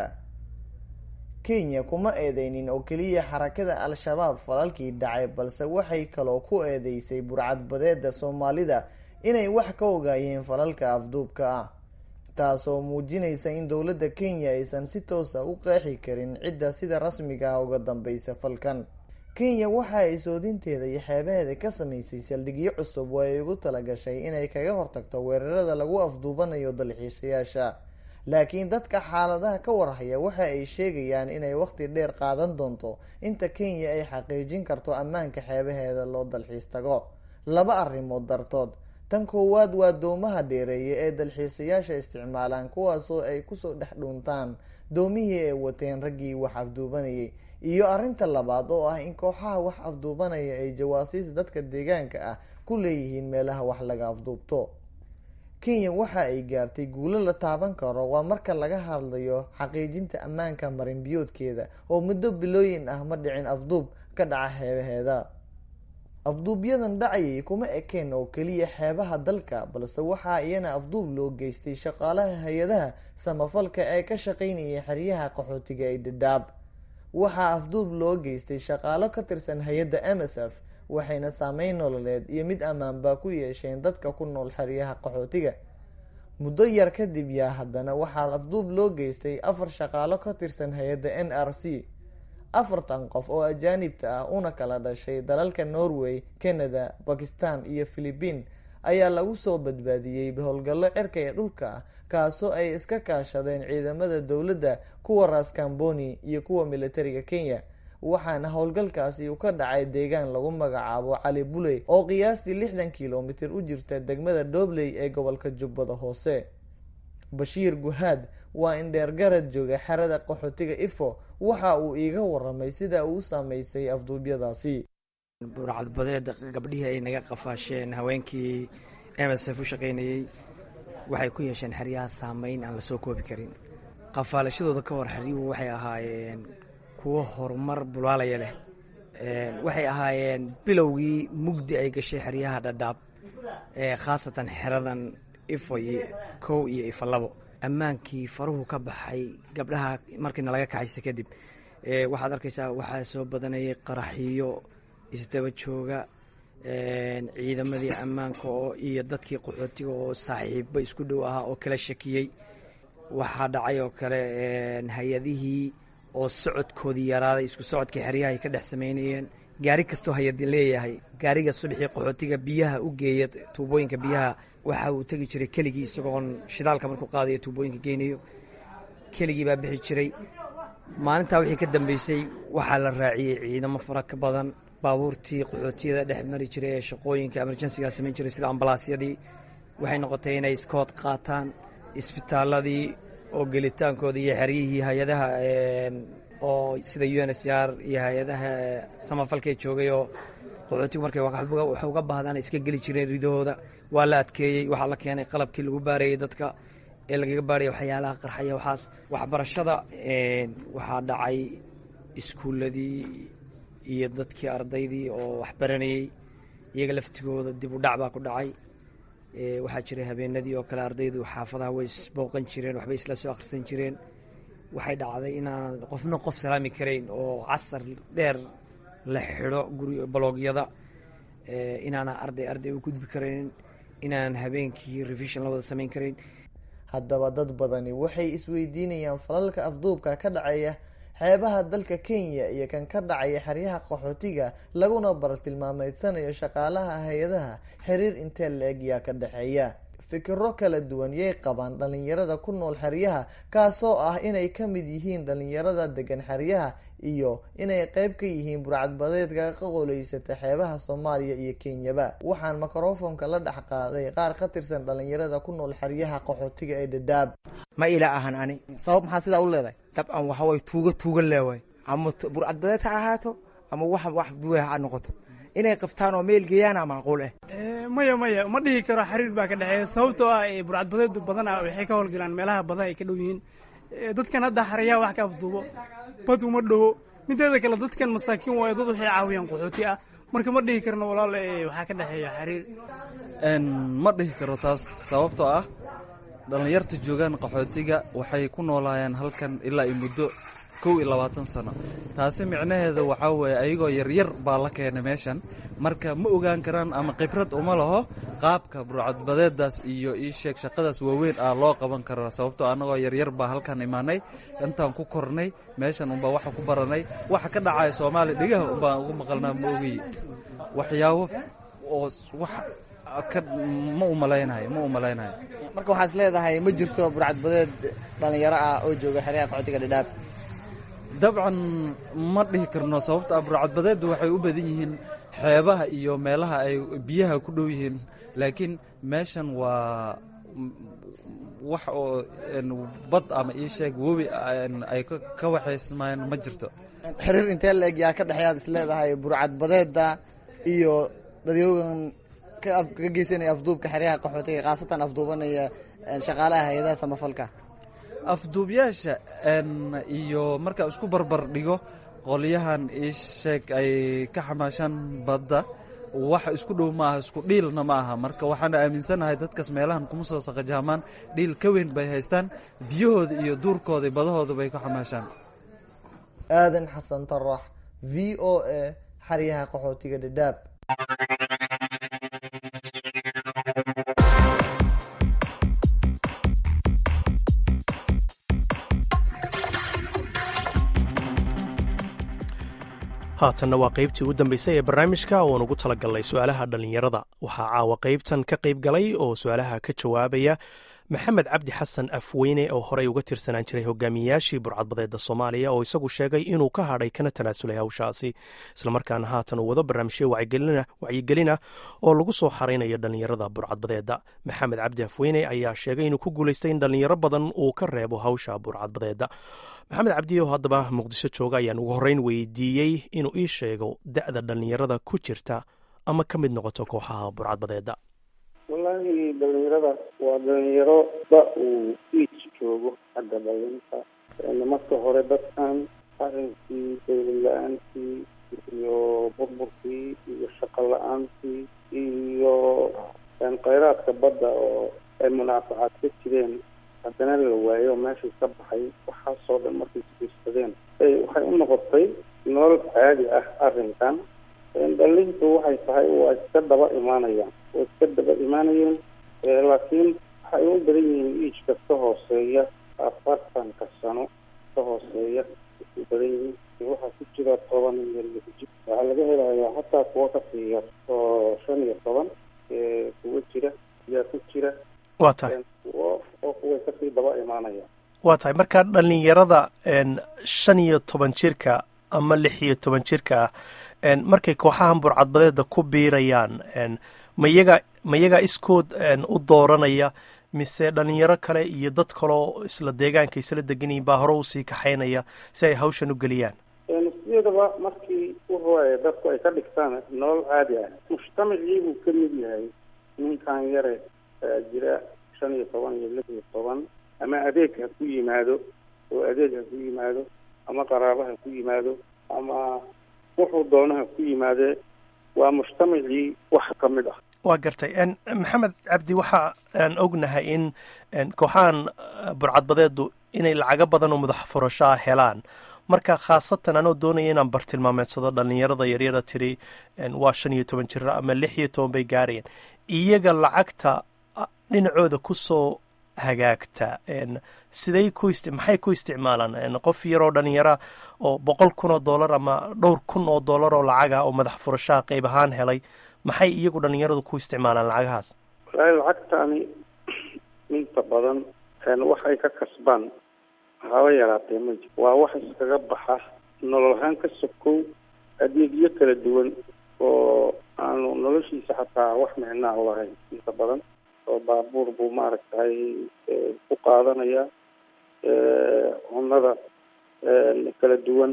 kenya kuma eedeynin oo keliya xarakada al-shabaab falalkii dhacay balse waxay kaloo ku eedeysay burcadbadeeda soomaalida inay wax ka ogaayeen falalka afduubka ah taasoo muujinaysa in dowladda kenya aysan si toosa u qeexi karin cidda sida rasmiga ah uga dambeysa falkan kenya waxa ay soodinteeda iyo xeebaheeda ka sameysay saldhigyo cusub oo ay ugu talagashay inay kaga hortagto weerarada lagu afduubanayo dalxiisayaasha laakiin dadka xaaladaha ka warhaya waxa ay sheegayaan inay waqti dheer qaadan doonto inta kenya ay xaqiijin karto ammaanka xeebaheeda loo dalxiis tago laba arrimood dartood tan koowaad waa doomaha dheereeya ee dalxiisayaasha isticmaalaan kuwaasoo ay kusoo dhex dhuuntaan doomihii ay wateen raggii wax afduubanayay iyo arrinta labaad oo ah in kooxaha wax afduubanaya ay jawaasiis dadka deegaanka ah ku leeyihiin meelaha wax laga afduubto kenya waxa ay gaartay guulo la taaban karo waa marka laga hadlayo xaqiijinta ammaanka marinbiyoodkeeda oo muddo bilooyin ah ma dhicin afduub ka dhaca xeebaheeda afduubyadan dhacayay kuma ekeen oo keliya xeebaha dalka balse waxaa iyana afduub loo geystay shaqaalaha hay-adaha samafalka ee ka shaqeynayay xeryaha qaxootiga ee dhadhaab waxaa afduub loo geystay shaqaalo ka tirsan hay-adda m s f waxayna saameyn nololeed iyo mid ammaanba ku yeesheen dadka ku nool xeryaha qaxootiga muddo yar kadib yaa haddana waxaa afduub loo geystay afar shaqaalo ka tirsan hay-adda n r c afartan qof oo ajaanibta ah una kala dhashay dalalka norway canada bakistan iyo philibiin ayaa lagu soo badbaadiyey howlgallo cirka ee dhulka ah kaasoo ay iska kaashadeen ciidamada dowladda kuwa raskamboni iyo kuwa militariga kenya waxaana howlgalkaasi uu ka dhacay deegaan lagu magacaabo cali buley oo qiyaastii lixdan kilomitir u jirta degmada dhobley ee gobolka jubbada hoose bashiir guhaad waa indheergarad jooga xerada qaxootiga ifo waxa uu iiga waramay sida uu u saameysay afduubyadaasi burcadbadeeda gabdhihii ay naga qafaasheen haweenkii m s f u shaqaynayey waxay ku yeesheen xeryaha saameyn aan lasoo koobi karin qafaalashadooda ka hor xeryuhu waxay ahaayeen kuwo horumar bulaalaya leh waxay ahaayeen bilowgii mugdi ay gashay xeryaha dhadhaab khaasatan xeradan ifo iyo kow iyo ifo labo ammaankii faruhu ka baxay gabdhaha markiina laga kaxaysta kadib waxaad arkaysaa waxaa soo badanayay qaraxiyo isdaba jooga ciidamadii ammaanka oo iyo dadkii qaxootiga oo saaxiibo isku dhow ahaa oo kala shakiyey waxaa dhacay oo kale hay-adihii oo socodkoodii yaraaday isku socodkii xeryaha ay ka dhex sameynayeen gaari kastoo hayad leeyahay gaariga subaxii qaxootiga biyaha u geeya tuubooyinka biyaha waxa uu tegi jiray keligii isagoon shidaalka markuu qaadayo tuubooyinka geynayo keligii baa bixi jiray maalintaa wixii ka dambeysay waxaa la raaciyey ciidamo fara ka badan baabuurtii qaxootiyada dhex mari jiray ee shaqooyinka emerjensiga samayn jiray sida ambalaasyadii waxay noqotay inay iskood qaataan isbitaaladii oo gelitaankooda iyo xeryihii hay-adaha oo sida u n s r iyo hay-adaha samafalkee joogay oo qaxootigu markay wax uga baahdaan iska geli jireen ridahooda waa la adkeeyey waxaa la keenay qalabkii lagu baarayey dadka ee lagaga baaraya waxyaalaha qarxaya waxaas waxbarashada waxaa dhacay iskuuladii iyo dadkii ardaydii oo waxbaranayey iyaga laftigooda dib u dhac baa ku dhacay waxaa jiray habeenadii oo kale ardaydu xaafadaha way isbooqan jireen waxbay isla soo akhrisan jireen waxay dhacday inaan qofna qof salaami karayn oo casar dheer la xidho guri baloogyada inaana arday arday u gudbi karayn inaan habeenkii revision la wada samayn karayn haddaba dad badani waxay isweydiinayaan falalka afduubka ka dhacaya xeebaha dalka kenya iyo kan ka dhacaya xeryaha qaxootiga laguna bartilmaameedsanayo shaqaalaha hay-adaha xiriir intee la-eg yaa ka dhexeeya fikiro kala duwan yay qabaan dhalinyarada ku nool xeryaha kaasoo ah inay ka mid yihiin dhalinyarada degan xeryaha iyo inay qeyb ka yihiin burcadbadeedka ka qoleysata xeebaha soomaaliya iyo kenyaba waxaan mikrofonka la dhex qaaday qaar ka tirsan dhalinyarada ku nool xeryaha qaxootiga ee dhadhaab ma ila ahan ani sabab maxaa sidaa u leedahay dabcan waxaway tuuga tuuga leewaay ama burcadbadeed ha ahaato ama wax wax duwe ha noqoto inay qabtaan oo meel geeyaana macquul ah maya maya ma dhihi karo xiriir baa ka dhexeeya sababtoo ah burcadbadeedu badana waxay ka howlgalaan meelaha badaha ay ka dhow yihiin dadkan hadda xarayaha wax ka afduubo bad uma dhowo mideeda kale dadkan masaakiin waayo dad waxay caawiyaan qaxooti ah marka ma dhihi karno walaal waxaa ka dhexeeya xiriir ma dhihi karo taas sababtoo ah dhallinyarta joogaan qaxootiga waxay ku noolaayeen halkan ilaa i muddo kow iyo labaatan sano taasi micnaheeda waxaa weeye ayagoo yaryar baa la keenay meeshan marka ma ogaan karaan ama khibrad uma laho qaabka burcadbadeedaas iyo ii sheeg shaqadaas waaweyn ah loo qaban karo sababtoo annagoo yaryar baa halkan imaanay intaan ku kornay meeshan unbaa waxa ku baranay waxa ka dhacaya soomaaliya dhegaha unbaan ugu maqalnaa ma ogiy waxyaabo oo wax ka ma u malaynayo ma u malaynayo marka waxaad is leedahay ma jirto burcadbadeed dhalinyaro ah oo jooga xeryaha qaxootiga dhadhaab dabcan ma dhihi karno sababto ah burcadbadeeddu waxay u badan yihiin xeebaha iyo meelaha ay biyaha ku dhow yihiin laakiin meeshan waa wax oo bad ama ii sheeg webi ay ka waxaysmaan ma jirto xiriir intee la-eg yaa ka dhexeeyaad is leedahay burcadbadeeda iyo dadyoogan ka geysanaya afduubka xeryaha qaxootiga khaasatan afduubanaya shaqaalaha hay-adaha samafalka afduubyaasha iyo markaa isku barbar dhigo qolyahan ii sheeg ay ka xamaashaan badda wax isku dhow maaha isku dhiilna ma aha marka waxaana aaminsanahay dadkaas meelahan kuma soo saqajaamaan dhiil ka weyn bay haystaan biyahooda iyo duurkooda badahooda bay ka xamaashaan aadan xasan tarax v o a xeryaha qaxootiga dhadhaab haatanna waa qaybtii ugu dambaysay ee barnaamijka oon ugu talagalnay su-aalaha dhallinyarada waxaa caawa qaybtan ka qayb galay oo su-aalaha ka jawaabaya maxamed cabdi xasan afweyne oo horey uga tirsanaan jiray hogaamiyayaashii burcadbadeeda soomaaliya oo isagu sheegay inuu ka hadhay kana tanaasulay hawshaasi islamarkaana haatan uu wado barnaamijyo wacyigelina oo lagu soo xaraynayo dhallinyarada burcadbadeeda maxamed cabdi afweyne ayaa sheegay inuu ku guulaystay in dhallinyaro badan uu ka reebo hawsha burcadbadeeda maxamed cabdi oo haddaba muqdisho jooga ayaan ugu horreyn weydiiyey inuu ii sheego da-da dhallinyarada ku jirta ama ka mid noqoto kooxaha burcadbadeeda wallaahi dhalinyarada waa dhalinyaro ba uu iij joogo xagga dhalinta marka hore dadkan arrinkii dawlad la-aantii iyo burburkii iyo shaqo la-aantii iyo kheyraadka badda oo ay munaafacaad ka jireen haddana la waayo meeshii ka baxay waxaasoo dhan markay isbiirsadeen waxay u noqotay nolol caadi ah arrinkan dhalintu waxay tahay waa iska daba imaanayaan waa iska daba imaanayeen laakiin waxay u badan yihiin iijka ka hooseeya afartanka sano ka hooseeya u badan yihiin waxaa ku jira toban iyo lix jir waxaa laga helaya kasii yar oo shan iyo toban kuwa jira yaa ku jira waa tahay oo oo kuway kasii daba imaanaya waa tahay marka dhalinyarada shan iyo toban jirka ama lix iyo toban jirka ah markay kooxahan burcadbadeeda ku biirayaan ma yaga ma yaga iskood u dooranaya mise dhalinyaro kale iyo dad kaleo isla deegaanka isla deganyihin baa hore usii kaxaynaya si ay hawshan u geliyaan sideedaba markii uhoaya dadku ay ka dhigtaan nolol caadi ah mujtamacii buu ka mid yahay ninkan yare jira shan iyo toban iyo lix iyo toban ama adeeg ha ku yimaado oo adeeg ha ku yimaado ama qaraabo ha ku yimaado ama wuxuu doono ha ku yimaadee waa mujtamacii wax ka mid ah waa gartay maxamed cabdi waxa aan ognahay in kooxahan burcadbadeedu inay lacago badan oo madax furashaa helaan marka khaasatan anoo doonaya inaan bartilmaameedsado dhalinyarada yaryara tiri waa shan iyo toban jira ama lix iyo toban bay gaarayaan iyaga lacagta dhinacooda kusoo hagaagta siday ku maxay ku isticmaalaan qof yaroo dhalinyara oo boqol kun oo dollar ama dhowr kun oo dollar oo lacaga oo madax furashaha qayb ahaan helay maxay iyagu dhalinyaradu ku isticmaalaan lacagahaas walahi lacagtaani inta badan wax ay ka kasbaan haba yaraatee ma jir waa wax iskaga baxa nolol ahaan ka sokow adeegyo kala duwan oo aanu noloshiisa xataa wax micnaa u lahayn inta badan oo baabuur buu maaragtay ku qaadanaya cunada kala duwan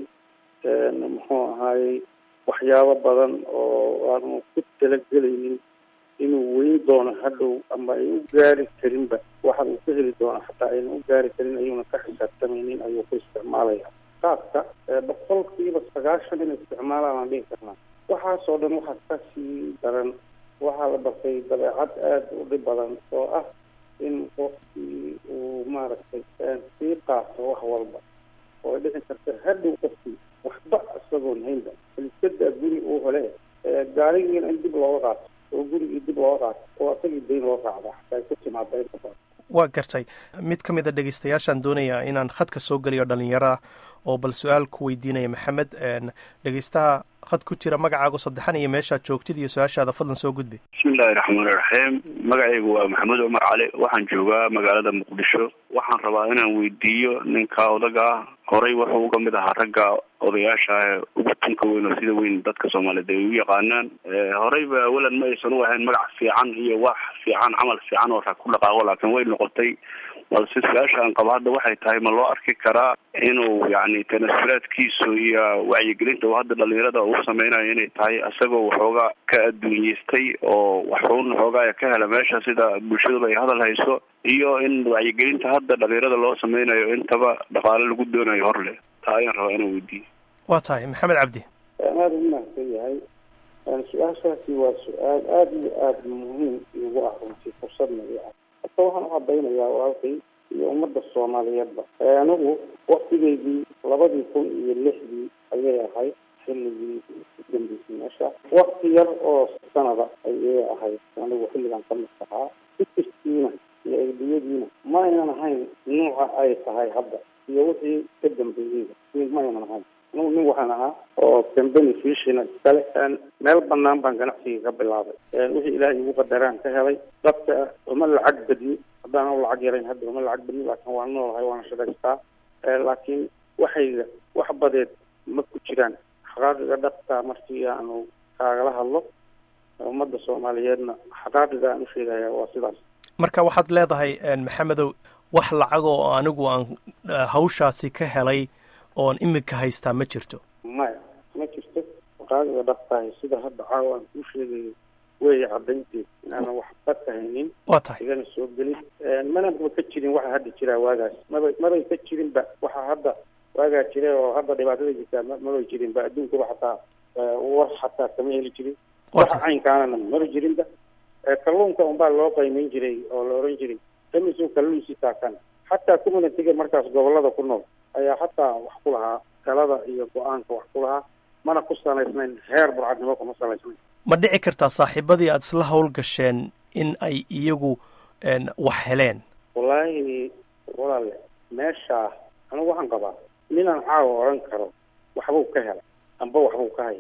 muxuu ahaayey waxyaabo badan oo aanu ku talagelaynin inuu weyn doono hadhow ama ay u gaari karinba waxa uu ka heli doono xataa ayna u gaari karin ayuuna ka xisaabtamaynin ayuu ku isticmaalaya qaadka boqolkiiba sagaashan in isticmaalaan aan dhihi karnaa waxaasoo dhan waxaa kasii daran waxaa la bartay dabeecad aada u dhib badan oo ah in qofkii uu maaragtay sii qaato wax walba oo ay dhici karta hadhow qofkii waxba isagoon haynba kaliskadaa guri uu hele gaarigiina in dib looga qaato oo gurigii dib looga qaato oo asagii dayn loo raacda xataa ay ku timaada inta badan waa gartay mid ka mid a dhegeystayaashaan doonayaa inaan khadka soo geliyo dhalinyaro ah oo bal su-aal ku weydiinaya maxamed dhegeystaha khad ku jira magacaagu saddexan iyo meeshaad joogtid iyo su-aashaada fadlan soo gudbi bismillahi raxmaani raxiim magacaygu waa maxamed cumar cali waxaan joogaa magaalada muqdisho waxaan rabaa inaan weydiiyo ninka odaga ah horey wuxuu uga mid ahaa ragga odayaasha ah ugu tunka weyn oo sida weyn dadka soomaaliyeed ay u yaqaanaan horeyba awalan ma aysan u ahayn magac fiican iyo wax fiican camal fiican oo rag ku dhaqaaqo laakiin way noqotay balse su-aasha aan qabo hadda waxay tahay ma loo arki karaa inuu yacni tanasulaadkiisu iyo wacyigelinta uu hadda dhalinyarada uu sameynayo inay tahay isagoo waxoogaa ka adduunyeystay oo waxuun waxoogaa ka hela meesha sida bulshaduba ay hadal hayso iyo in wacyigelinta hadda dhalinyarada loo sameynayo intaba dhaqaale lagu doonayo hor leh taa ayaan rabaa inaan weydiiyo waa tahay maxamed cabdi aada u mahadsan yahay su-aashaasi waa su-aal aada iyo aada muhiim igu ah runtii fursadna i ah hata waxaan u cadaynayaa walaalkay iyo ummadda soomaaliyeedba anigu waktigeydii labadii kun iyo lixdii ayay ahayd xilligii udambeysay meesha wakti yar oo sanada ayay ahayd anigu xilligan ka mid ahaa fikirkiina iyo eediyadiina ma aynan ahayn nuuca ay tahay hadda iyo wixii ka dambeeyeyba ma aynan ahayn anigu nin waxaan ahaa oo cambany fishina iskale meel banaan baan ganacsiga ka bilaabay wixii ilaahay igu qadaraan ka helay dadka uma lacag badni haddaan u lacag yarayn hadda uma lacag badni laakiin waan noolahay waana shaqaystaa laakiin waxayga wax badeed ma ku jiraan xaqaaqiga dhabta markii aanu kaagala hadlo ummadda soomaaliyeedna xaqaaqiga aan u sheegaya waa sidaas marka waxaad leedahay maxamedow wax lacag oo anigu aan hawshaasi ka helay oon imika haystaa ma jirto maya ma jirto xaqaaqiga dhabtahay sida hadda caawa aan kuu sheegayo weeye cadaynteed inaanan waxba ka haynin waa tahay igana soo gelin manaba ka jirin waxa hadda jiraa waagaas maba mabay ka jirinba waxa hadda waagaa jira oo hadda dhibaatada jirtaa mabay jirinba adduunkaba xataa war xataa kama heli jirin waxa caynkaanana maba jirinba kalluunka unbaa loo qaymayn jiray oo la oran jiray kamisu kalluunsi taakan xataa communitiga markaas gobolada ku nool ayaa xataa wax ku lahaa talada iyo go-aanka wax ku lahaa mana ku salaysnayn heer burcadnimo kuma salaysnayn ma dhici kartaa saaxiibadii aada isla hawl gasheen in ay iyagu wax heleen wallaahi walaale meeshaa anigu waxaan qabaa ninaan caawa oran karo waxbuu ka helay amba waxbuu ka haya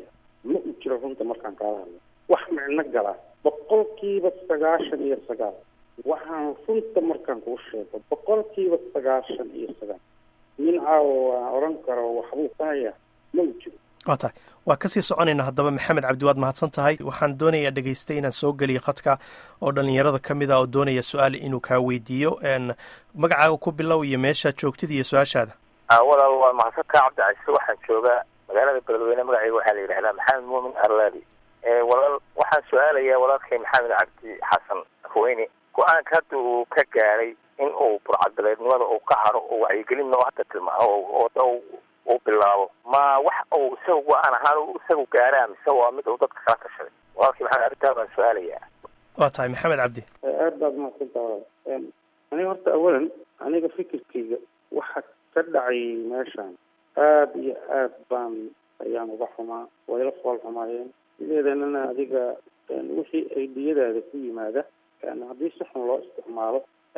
ma u jiro runta markaan kaala hadlo wax micno gala boqolkiiba sagaashan iyo sagaal waxaan runta markaan kuu sheego boqolkiiba sagaashan iyo sagaal nin caawa waan odhan karo waxbuu ka hayaa ma u jiro waa tahay waa kasii soconaynaa haddaba maxamed cabdi waad mahadsan tahay waxaan doonayaa dhegaystay inaan soo geliyo khadka oo dhallinyarada ka mid a oo doonaya su-aal inuu kaa weydiiyo magacaaga ku bilow iyo meeshaad joogtid iyo su-aashaada walaal waa mahadsantaa cabdi casiise waxaan joogaa magaalada beledweyne magacayga waxaa la yidhahdaa maxamed muumin arlaadi walaal waxaan su-aalayaa walaalkay maxamed cabdi xasan haweyne go-aanka hadda uu ka gaadhay in uu burcadbaleednimada uu ka haro oo wacyigelinna u hadda tilmaamo oo uu bilaabo ma wax uu isaga go-aan ahaan isagu gaaraa mise waa mid uu dadka kala tashaday walaalkii maxamed arrintaa baan su-aalayaa waa tahay maxamed cabdi aad baad mahadsantaa walaal aniga horta awalan aniga fikirkayga waxa ka dhacay meeshaan aada iyo aad baan ayaan uga xumaa wayla fool xumaayeen sideedanana adiga wixii ay dhiyadaada ku yimaada haddii si xun loo isticmaalo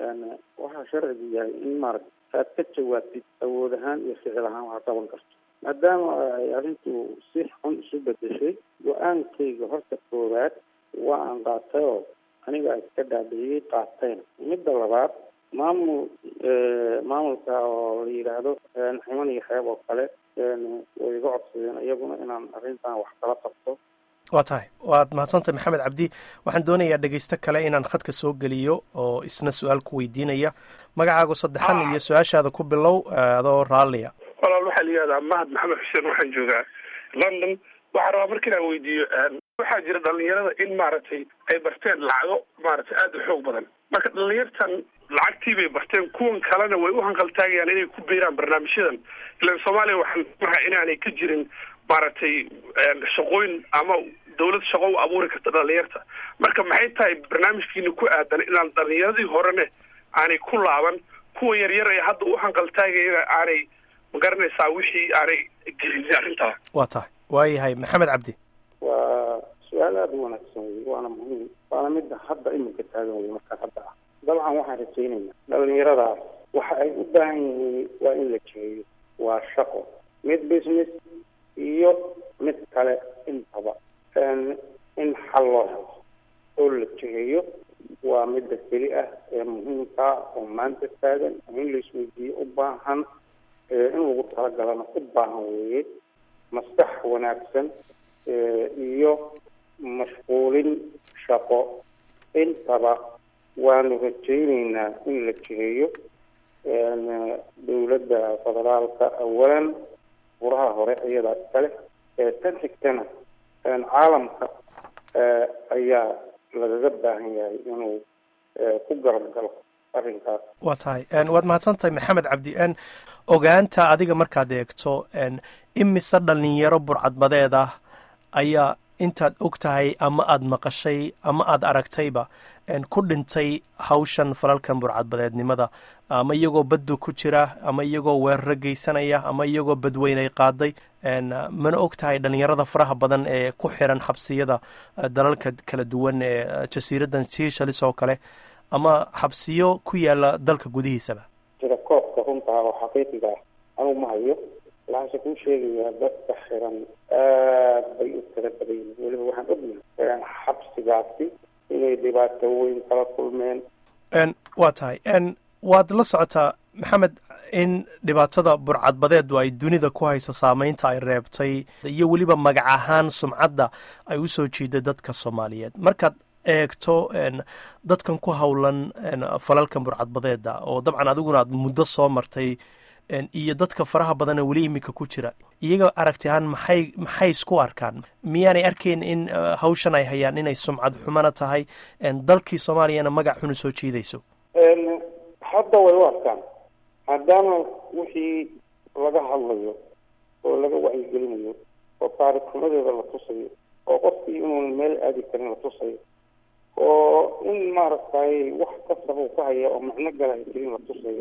waxaa sharcigu yahay in maaragta aad ka jawaabtid awood ahaan iyo ficil ahaan waxaa qaban karto maadaama ay arrintu si xun isu bedeshay go-aankayga horta koowaad waa aan qaatay oo aniga iska dhaadhiyey qaatayna midda labaad maamul maamulka oo la yidhaahdo ximan iyo xeeb oo kale way iga codsadeen iyaguna inaan arrintan wax kala qabto waa tahay waad mahadsantahay maxamed cabdi waxaan doonayaa dhegaysto kale inaan khadka soo geliyo oo isna su-aal ku weydiinaya magacaagu saddexan iyo su-aashaada ku bilow adoo raalliya walaal waxaa la yihahdaa mahad maxamed xuseen waxaan joogaa london waxaa rabaa marka inaan weydiiyo waxaa jira dhalinyarada in maaragtay ay barteen lacago maaragtay aada u xoog badan marka dhalinyartan lacagtii bay barteen kuwan kalena way u hanqaltaagayaan inay ku biiraan barnaamijyadan ilan soomaaliya waxaan maha inaanay ka jirin maaragtay shaqooyin ama dawlad shaqo u abuuri karta dhalinyarta marka maxay tahay barnaamijkiina ku aadan inaan dhalinyaradii horene aanay ku laaban kuwa yaryar ee hadda u hanqaltaagayana aanay magaranaysaa wixii aanay gelin arrintaa waa tahay waayahay maxamed cabdi waa su-aal aada u wanaagsan wey waana muhiim waana midda hadda iminka taagan wey markaa hadda ah dabcan waxaan rajaynaynaa dhalinyaradaas waxa ay u baahan yihiin waa in la jeeyo waa shaqo mid business iyo mid kale intaba in xal loo helo oo la jeheeyo waa midda keli ah ee muhiimkaa oo maanta taagan in la isweydiiyo u baahan in lagu talagalana u baahan weeye maskax wanaagsan iyo mashquulin shaqo intaba waanu rajayneynaa in la jiheeyo dowladda federaalka awalan buraha hore iyadaa iskale tan xigtana caalamka ayaa lagaga baahan yahay inuu ku garab galo arrinkaas waa tahay waad mahadsantahay maxamed cabdi ogaanta adiga markaad eegto imise dhalinyaro burcadbadeed ah ayaa intaad og tahay ama aada maqashay ama aada aragtayba ku dhintay hawshan falalkan burcadbadeednimada ama iyagoo baddu ku jira ama iyagoo weeraro geysanaya ama iyagoo badweynay qaaday mana og tahay dhalinyarada faraha badan ee ku xiran xabsiyada dalalka kala duwan ee jasiiradan siishalis oo kale ama xabsiyo ku yaala dalka gudihiisaba jira koobka runtaa oo xaqiiqiga ah anugu ma hayo waxaase kuu sheegayaa dadka xiran aad bay u tira badan yihin weliba waxaan ognahay xabsigaasi inay dhibaato weyn kala kulmeen waa tahay waad la socotaa maxamed in dhibaatada burcadbadeedu ay dunida ku hayso saameynta ay reebtay iyo weliba magac ahaan sumcadda ay u soo jiiday dadka soomaaliyeed markaad eegto dadkan ku howlan falalkan burcadbadeeda oo dabcan adiguna aad muddo soo martay iyo dadka faraha badana weli iminka ku jira iyaga aragti ahaan maxay maxay isku arkaan miyaanay arkayn in hawshan ay hayaan inay sumcad xumana tahay dalkii soomaaliyana magac xun u soo jiidayso hadda way u arkaan maadaama wixii laga hadlayo oo laga wacyigelinayo oo taarikhnimadeeda la tusayo oo qofkii inuuna meel aadi karin la tusayo oo in maaragtay wax kastaba uu ka haya oo macno gala ay jirin la tusayo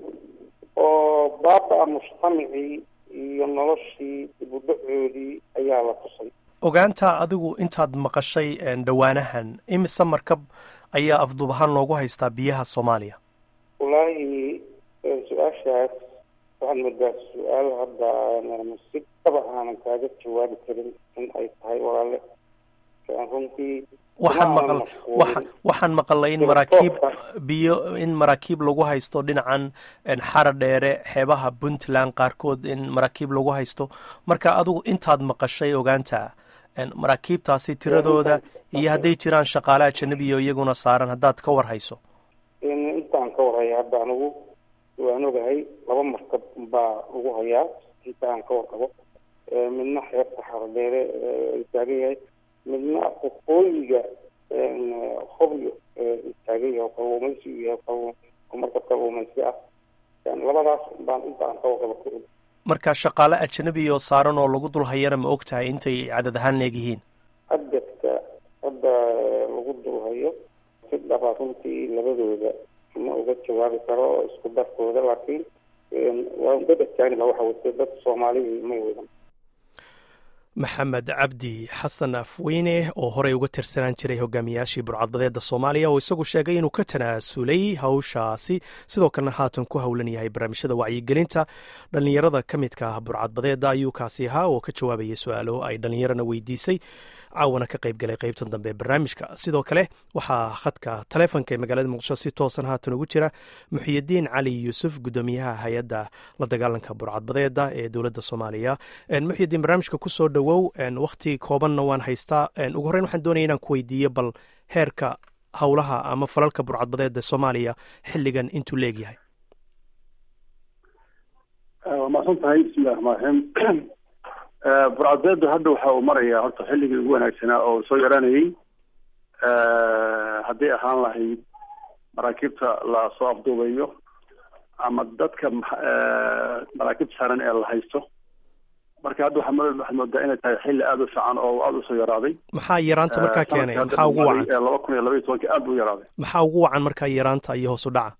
oo baaba-a mujtamacii iyo noloshii ibudhacoodii ayaa la tusay ogaanta adigu intaad maqashay dhowaanahan imise markab ayaa afduub ahaan loogu haystaa biyaha soomaaliya wallaahi su-aashaas waxaan moodaa su-aal hadda aanan si dhaba aanan kaaga jawaabi karin in ay tahay walaale aan runtii waxaan kuma aanan maqal mashquulin. waxaan waxaan maqalay in Sida maraakiib toobka. biyo in maraakiib lagu haysto dhinacan en, xara dheere xeebaha puntland qaarkood in maraakiib lagu haysto marka adigu intaad maqashay ogaanta en, maraakiibtaasi tiradooda iyo hadday jiraan shaqaale ajanabiyo iyaguna saaran haddaad ka war hayso in intaan ka warhaya hadda anigu waan ogahay laba markab baa lagu hayaa inta aan ka warqabo Eh, midna xeebta xardheere eh, ay taagan yahay midna waqooyiga hobyo eh, taagan yahay oo kalluumaysi uu yahay kalluum- oo markab kalluumaysi ah Yani labadaas baan inta aan ka warqabo ka og marka shaqaale ajanabiyo saaran oo lagu dul hayana ma og tahay intay cadad ahaan leegyihiin adadka hadda eh, lagu dulhayo si dhaba runtii labadooda ma uga jawaabi karo oo isku darkooda laakiin eh, waa dad ajaaniba waxa wate dad soomaalihii may wadan maxamed cabdi xasan afweyne oo horey uga tirsanaan jiray hogaamiyaashii burcadbadeeda soomaaliya oo isagu sheegay inuu ka tanaasulay hawshaasi sidoo kalena haatan ku howlan yahay barnaamijyada wacyigelinta dhallinyarada ka midka ah burcadbadeeda ayuu kaasi ahaa oo ka jawaabayay su-aalo ay dhallinyarana weydiisay caawana ka qayb galay qaybtan dambe ee barnaamijka sidoo kale waxaa khadka taleefonka ee magaalada muqdisho si toosan haatan ugu jira muxiyidiin cali yuusuf gudoomiyaha hay-adda la dagaalanka burcadbadeeda ee dowladda soomaaliya En, muxiyidiin barnaamijka kusoo dhowow en, wakhti koobanna waan haystaa En, ugu horreyn waxaan doonaya inaan ku weydiiyo bal heerka howlaha ama falalka burcadbadeeda soomaaliya xilligan intuu leegyahay waa mahadsan tahay bismillahi raxmaan raxiim burcadbeedu hadda waxa uu marayaa horta xilligii ugu wanaagsanaa oo soo yaranayay hadday ahaan lahayd maraakiibta la soo afduubayo ama dadka max- eh, maraakiibta saaran ee la haysto marka hadda waxaa mo- waxaad moodaa inay tahay xilli aada u fiican oo aada usoo yaraaday maxaa yaraanta markaa Eh, keenay sanadkii maxaa ugu hadda wacan dhumaaday ee laba kun iyo laba iyo tobankii aada u yaraaday maxaa ugu wacan markaa yaraanta iyo hoos u dhaca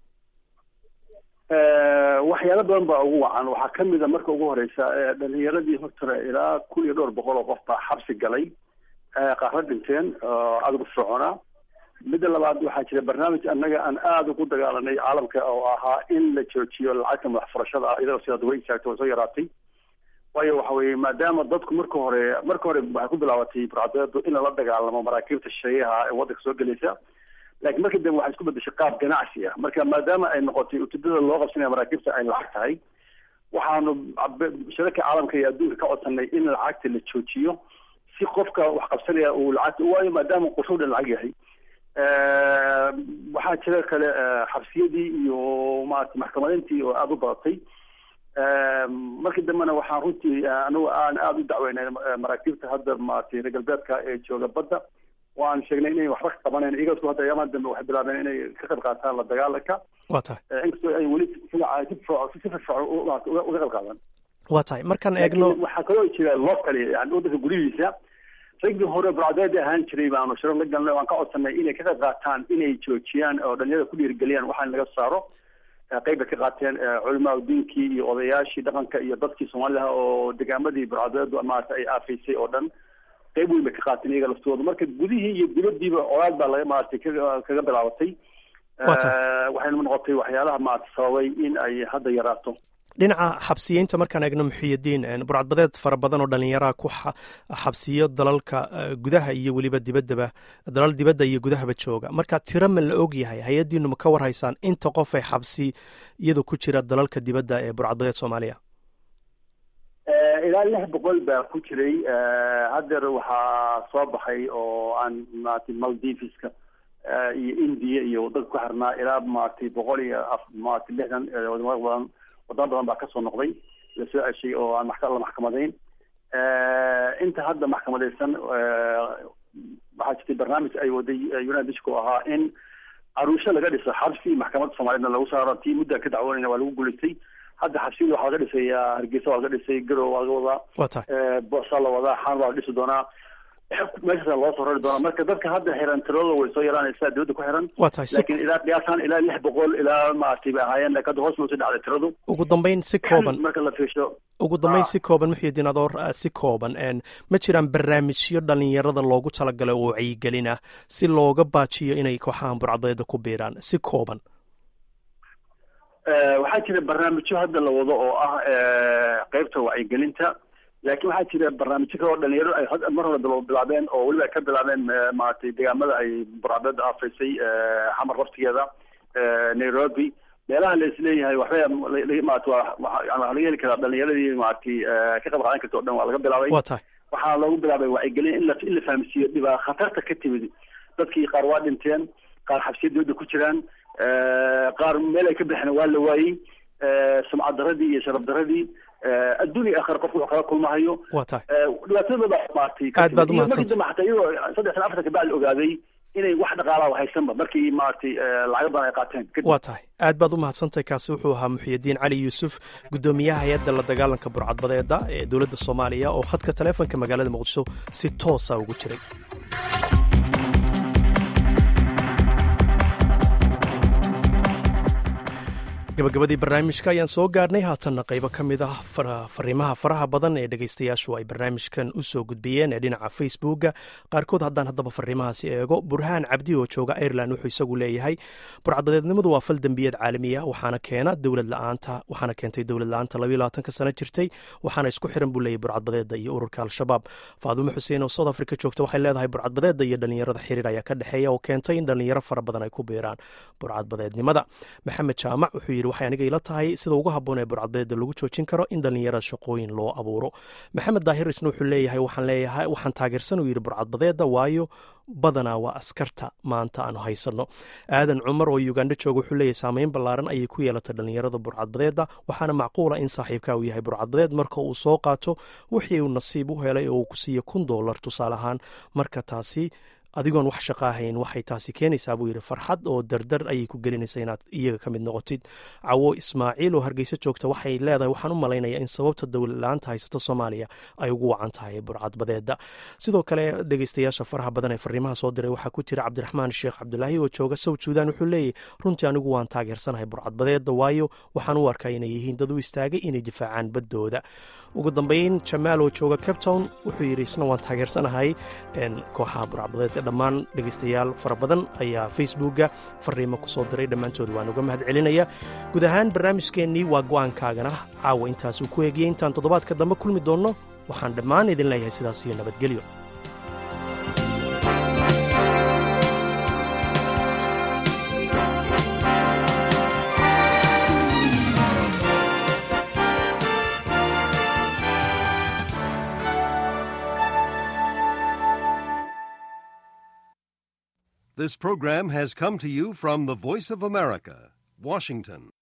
Eh, waxyaalo badan baa ugu wacan waxaa ka mid a marka ugu horeysa eh, dhalinyaradii hortore ilaa kun iyo dhowr boqol oo qof baa xabsi galay eh, qaarna dhinteen oo aada ugu soconaa midda labaad waxaa jira barnaamij annaga aan aada ugu dagaalanay caalamka oo ahaa in la joojiyo lacagta madax furashada ah iyadoo sidaad way istaagtay way soo yaraatay waayo waxa weeye maadaama dadku marka hore marka hore waxay ku bilaabatay burcadbeedu in lala dagaalamo maraakiibta shisheeyaha ee waddanka soo gelaysa laakiin markii dambe waxay isku bedeshay qaab ganacsi ah marka maadaama ay noqotay ujeedada loo qabsanaya maraakiibta ay lacag tahay waxaanu cabe- shirarka caalamka iyo adduunka ka codsanay in lacagta la joojiyo si qofka wax qabsanaya uu lacagta waayo maadaama qorsho dhan lacag yahay Eh, waxaa jira kale eh, xabsiyadii iyo maarata maxkamadeyntii oo aada u badatay Eh, markii dambena waxaan runtii eh, anigu aan aada u dacweynay eh, maraakiibta hadda maaragtay reer galbeedka ee jooga badda waan sheegnay inay waxba ka qabanayn iyagasku hadda ayaamaha dambe waxay bilaabeen inay ka qayb qaataan la dagaalanka waa tahay Eh, inkastoo ay weli si fiican- si firfircoon- si firfircoon u- maarata uga uga qayb qaadan waa tahay markaan eegno laakiin waxaa kaloo jira locally yani waddanka gudihiisa raggii hore burcadbeed ahaan jiray baanu shiro la galnay waan ka codsanay inay ka qayb qaataan inay joojiyaan oo dhalinyarada ku dhiirigeliyaan waxaan laga saaro Eh, qayb bay ka qaateen eh, culimaa diinkii iyo odayaashii dhaqanka iyo dadkii soomaalida oo degaamadii burcadbeedu maarata ay aafaysay oo dhan qayb weyn bay ka qaateen iyaga laftooda marka gudihii iyo dibadiiba colaad baa laga maaragtay kaga kaga bilaabatay Waa tahay. Eh, waxayna noqotay waxyaalaha maarata sababay in ay hadda yaraato dhinaca xabsiyeynta markaan eegno muxiyidiin en, burcadbadeed fara badan oo dhallinyaraha ku xa- xabsiyo dalalka eh, gudaha iyo weliba dibaddaba dalal dibadda iyo gudahaba jooga marka tiro ma la og yahay hay-addiinu ma ka war haysaan inta qof ay xabsi iyadu ku jira dalalka dibadda ee burcadbadeed soomaaliya Eh, ilaa lix boqol baa ku jiray Eh, haddeer waxaa soo baxay oo aan maaragtay maldiviska eh, iyo india iyo waddanka ku xirnaa ilaa maaragtay boqol iyo af maaragtay lixdan eh, wadamo badan wadamo badan baa kasoo noqday lasoo ceshay oo aan maxka- la maxkamadayn Eh, inta hadda maxkamadaysan eh, waxaa jirtay barnaamij ay waday eh, united nation oo ahaa in caruusho laga dhiso xabsi maxkamadda soomaaliyedna lagu saaro tii muddaa ka dacwoonayna waa lagu guulaystay hadda xabsiyada waxaa laga dhisayaa hargeysa waa laga dhisay garow waa laga wadaa waa tahay Eh, boosaa la wadaa xaan waa la dhisi doonaa meeshaasa loo soo rari doonaa marka dadka hadda xiran tiradooda way soo yaraanaysaa dowladda ku xiran waa tahay si laakiin ilaa qiyaasaan ilaa lix boqol ilaa maaragtay bay ahaayeen laakiin hadda hoos loo sii dhacday tiradu ugu dambeyn si kooban marka la fiirsho ugu dambeyn Ah. si kooban muxiyidiin adoo ah, si kooban en, ma jiraan barnaamijyo dhallinyarada loogu talagalay oo wacyigelin ah si looga baajiyo inay kooxahan burcadbadeeda ku biiraan si kooban waxaa jira barnaamijyo hadda la wado oo ah qeybta wacyigelinta laakiin waxaa jira barnaamijyo kale oo dhalinyaro ay mar hore daba bilaabeen oo weliba ay ka bilaabeen maaragtay deegaamada ay burcadbeeda aafaysay xamar laftigeeda nairobi meelaha la isleeyahay waxbay maarata waa laga heli karaa dhalinyaradii maaragtay ka qayb qaadan karta o dhan waa laga bilaabay waa tahay waxaa loogu bilaabay wacyigelin in la in la fahamsiiyo dhibaa khatarta ka timid dadkii qaar waa dhinteen qaar xabsiya dowladda ku jiraan qaar meel ay ka bixeen waa la waayey sumcad daradii iyo sharaf daradii adduunya akhir qofku wuxuu kala kulmahayo waa tahay dhibaatadooda maaragtay Aad baad u iyo markii mahadsantahay. dambe xataa iyagoo saddex sana afartan kabacdi ogaaday inay wax dhaqaalaha haysanba markii maaragtay lacago badan ay qaateen kadib waa tahay aad baad u mahadsantahay kaasi wuxuu ahaa muxyidiin cali yuusuf gudoomiyaha hay-adda la dagaalanka burcadbadeeda ee dowladda soomaaliya oo khadka taleefonka magaalada muqdisho si toosa ugu jiray gabagabadii barnaamijka ayaan soo gaarnay haatanna qaybo ka mid ah far- fariimaha faraha badan ee dhegaystayaashu ay barnaamijkan u soo gudbiyeen ee dhinaca facebooka qaarkood haddaan haddaba fariimahaasi eego burhaan cabdi oo jooga ireland wuxuu isagu leeyahay burcadbadeednimadu waa fal dembiyeed caalami ah waxaana keena dowlad la-aanta waxaana keentay dowlad la-aanta labayo labaatanka sano jirtay waxaana isku xiran buu leeyahay burcadbadeeda iyo ururka al-shabaab faadumo xuseen oo south africa joogta waxay leedahay burcadbadeeda iyo dhalinyarada xiriir ayaa ka dhexeeya oo keentay in dhalinyaro fara badan ay ku biiraan burcadbadeednimada maxamed jaamac wuxuu yidhi waxay aniga ila tahay sida ugu habboon ee burcadbadeeda lagu joojin karo in dhalinyarada shaqooyin loo abuuro maxamed daahir isna wuxuu leeyahay waxaan leeyahay waxaan taageersan uu yidhi burcadbadeeda waayo badanaa waa askarta maanta aanu haysanno aadan cumar oo ugandho jooga wuxuu leeyahay saameyn ballaaran ayay ku yeelatay dhalinyarada burcadbadeeda waxaana macquula in saaxiibka uu yahay burcadbadeed marka uu soo qaato wixii uu nasiib u helay oo uu ku siiyo kun doolar tusaale ahaan marka taasi adigoon wax shaqa ahayn waxay taasi keenaysaa buu yidhi farxad oo dardar ayay ku gelinaysa inaad iyaga ka mid noqotid cawo ismaaciil oo hargeysa joogta waxay leedahay waxaan u malaynayaa in sababta dowlad la-aanta haysato soomaaliya ay ugu wacan tahay burcadbadeeda sidoo kale dhegeystayaasha faraha badan ee fariimaha soo diray waxaa ku jira cabdiraxmaan sheekh cabdulaahi oo jooga south suudan wuxuu leeyahy runtii anigu waan taageersanahay burcadbadeeda waayo waxaan u arkaa inay yihiin dad u istaagay inay difaacaan baddooda ugu dambeyn jamaal oo jooga cape town wuxuu yidhi isna waan taageersanahay een, kooxaha burcadbadeed ee dhammaan dhegaystayaal fara badan ayaa facebooka fariimo ku soo diray dhammaantood waan uga mahad celinaya guud ahaan barnaamijkeennii waa go'aankaagana caawa intaasuu ku eegiyey intaan toddobaadka dambe kulmi doonno waxaan dhammaan idin leeyahay sidaas iyo nabadgelyo This program has come to you from the Voice of America, Washington.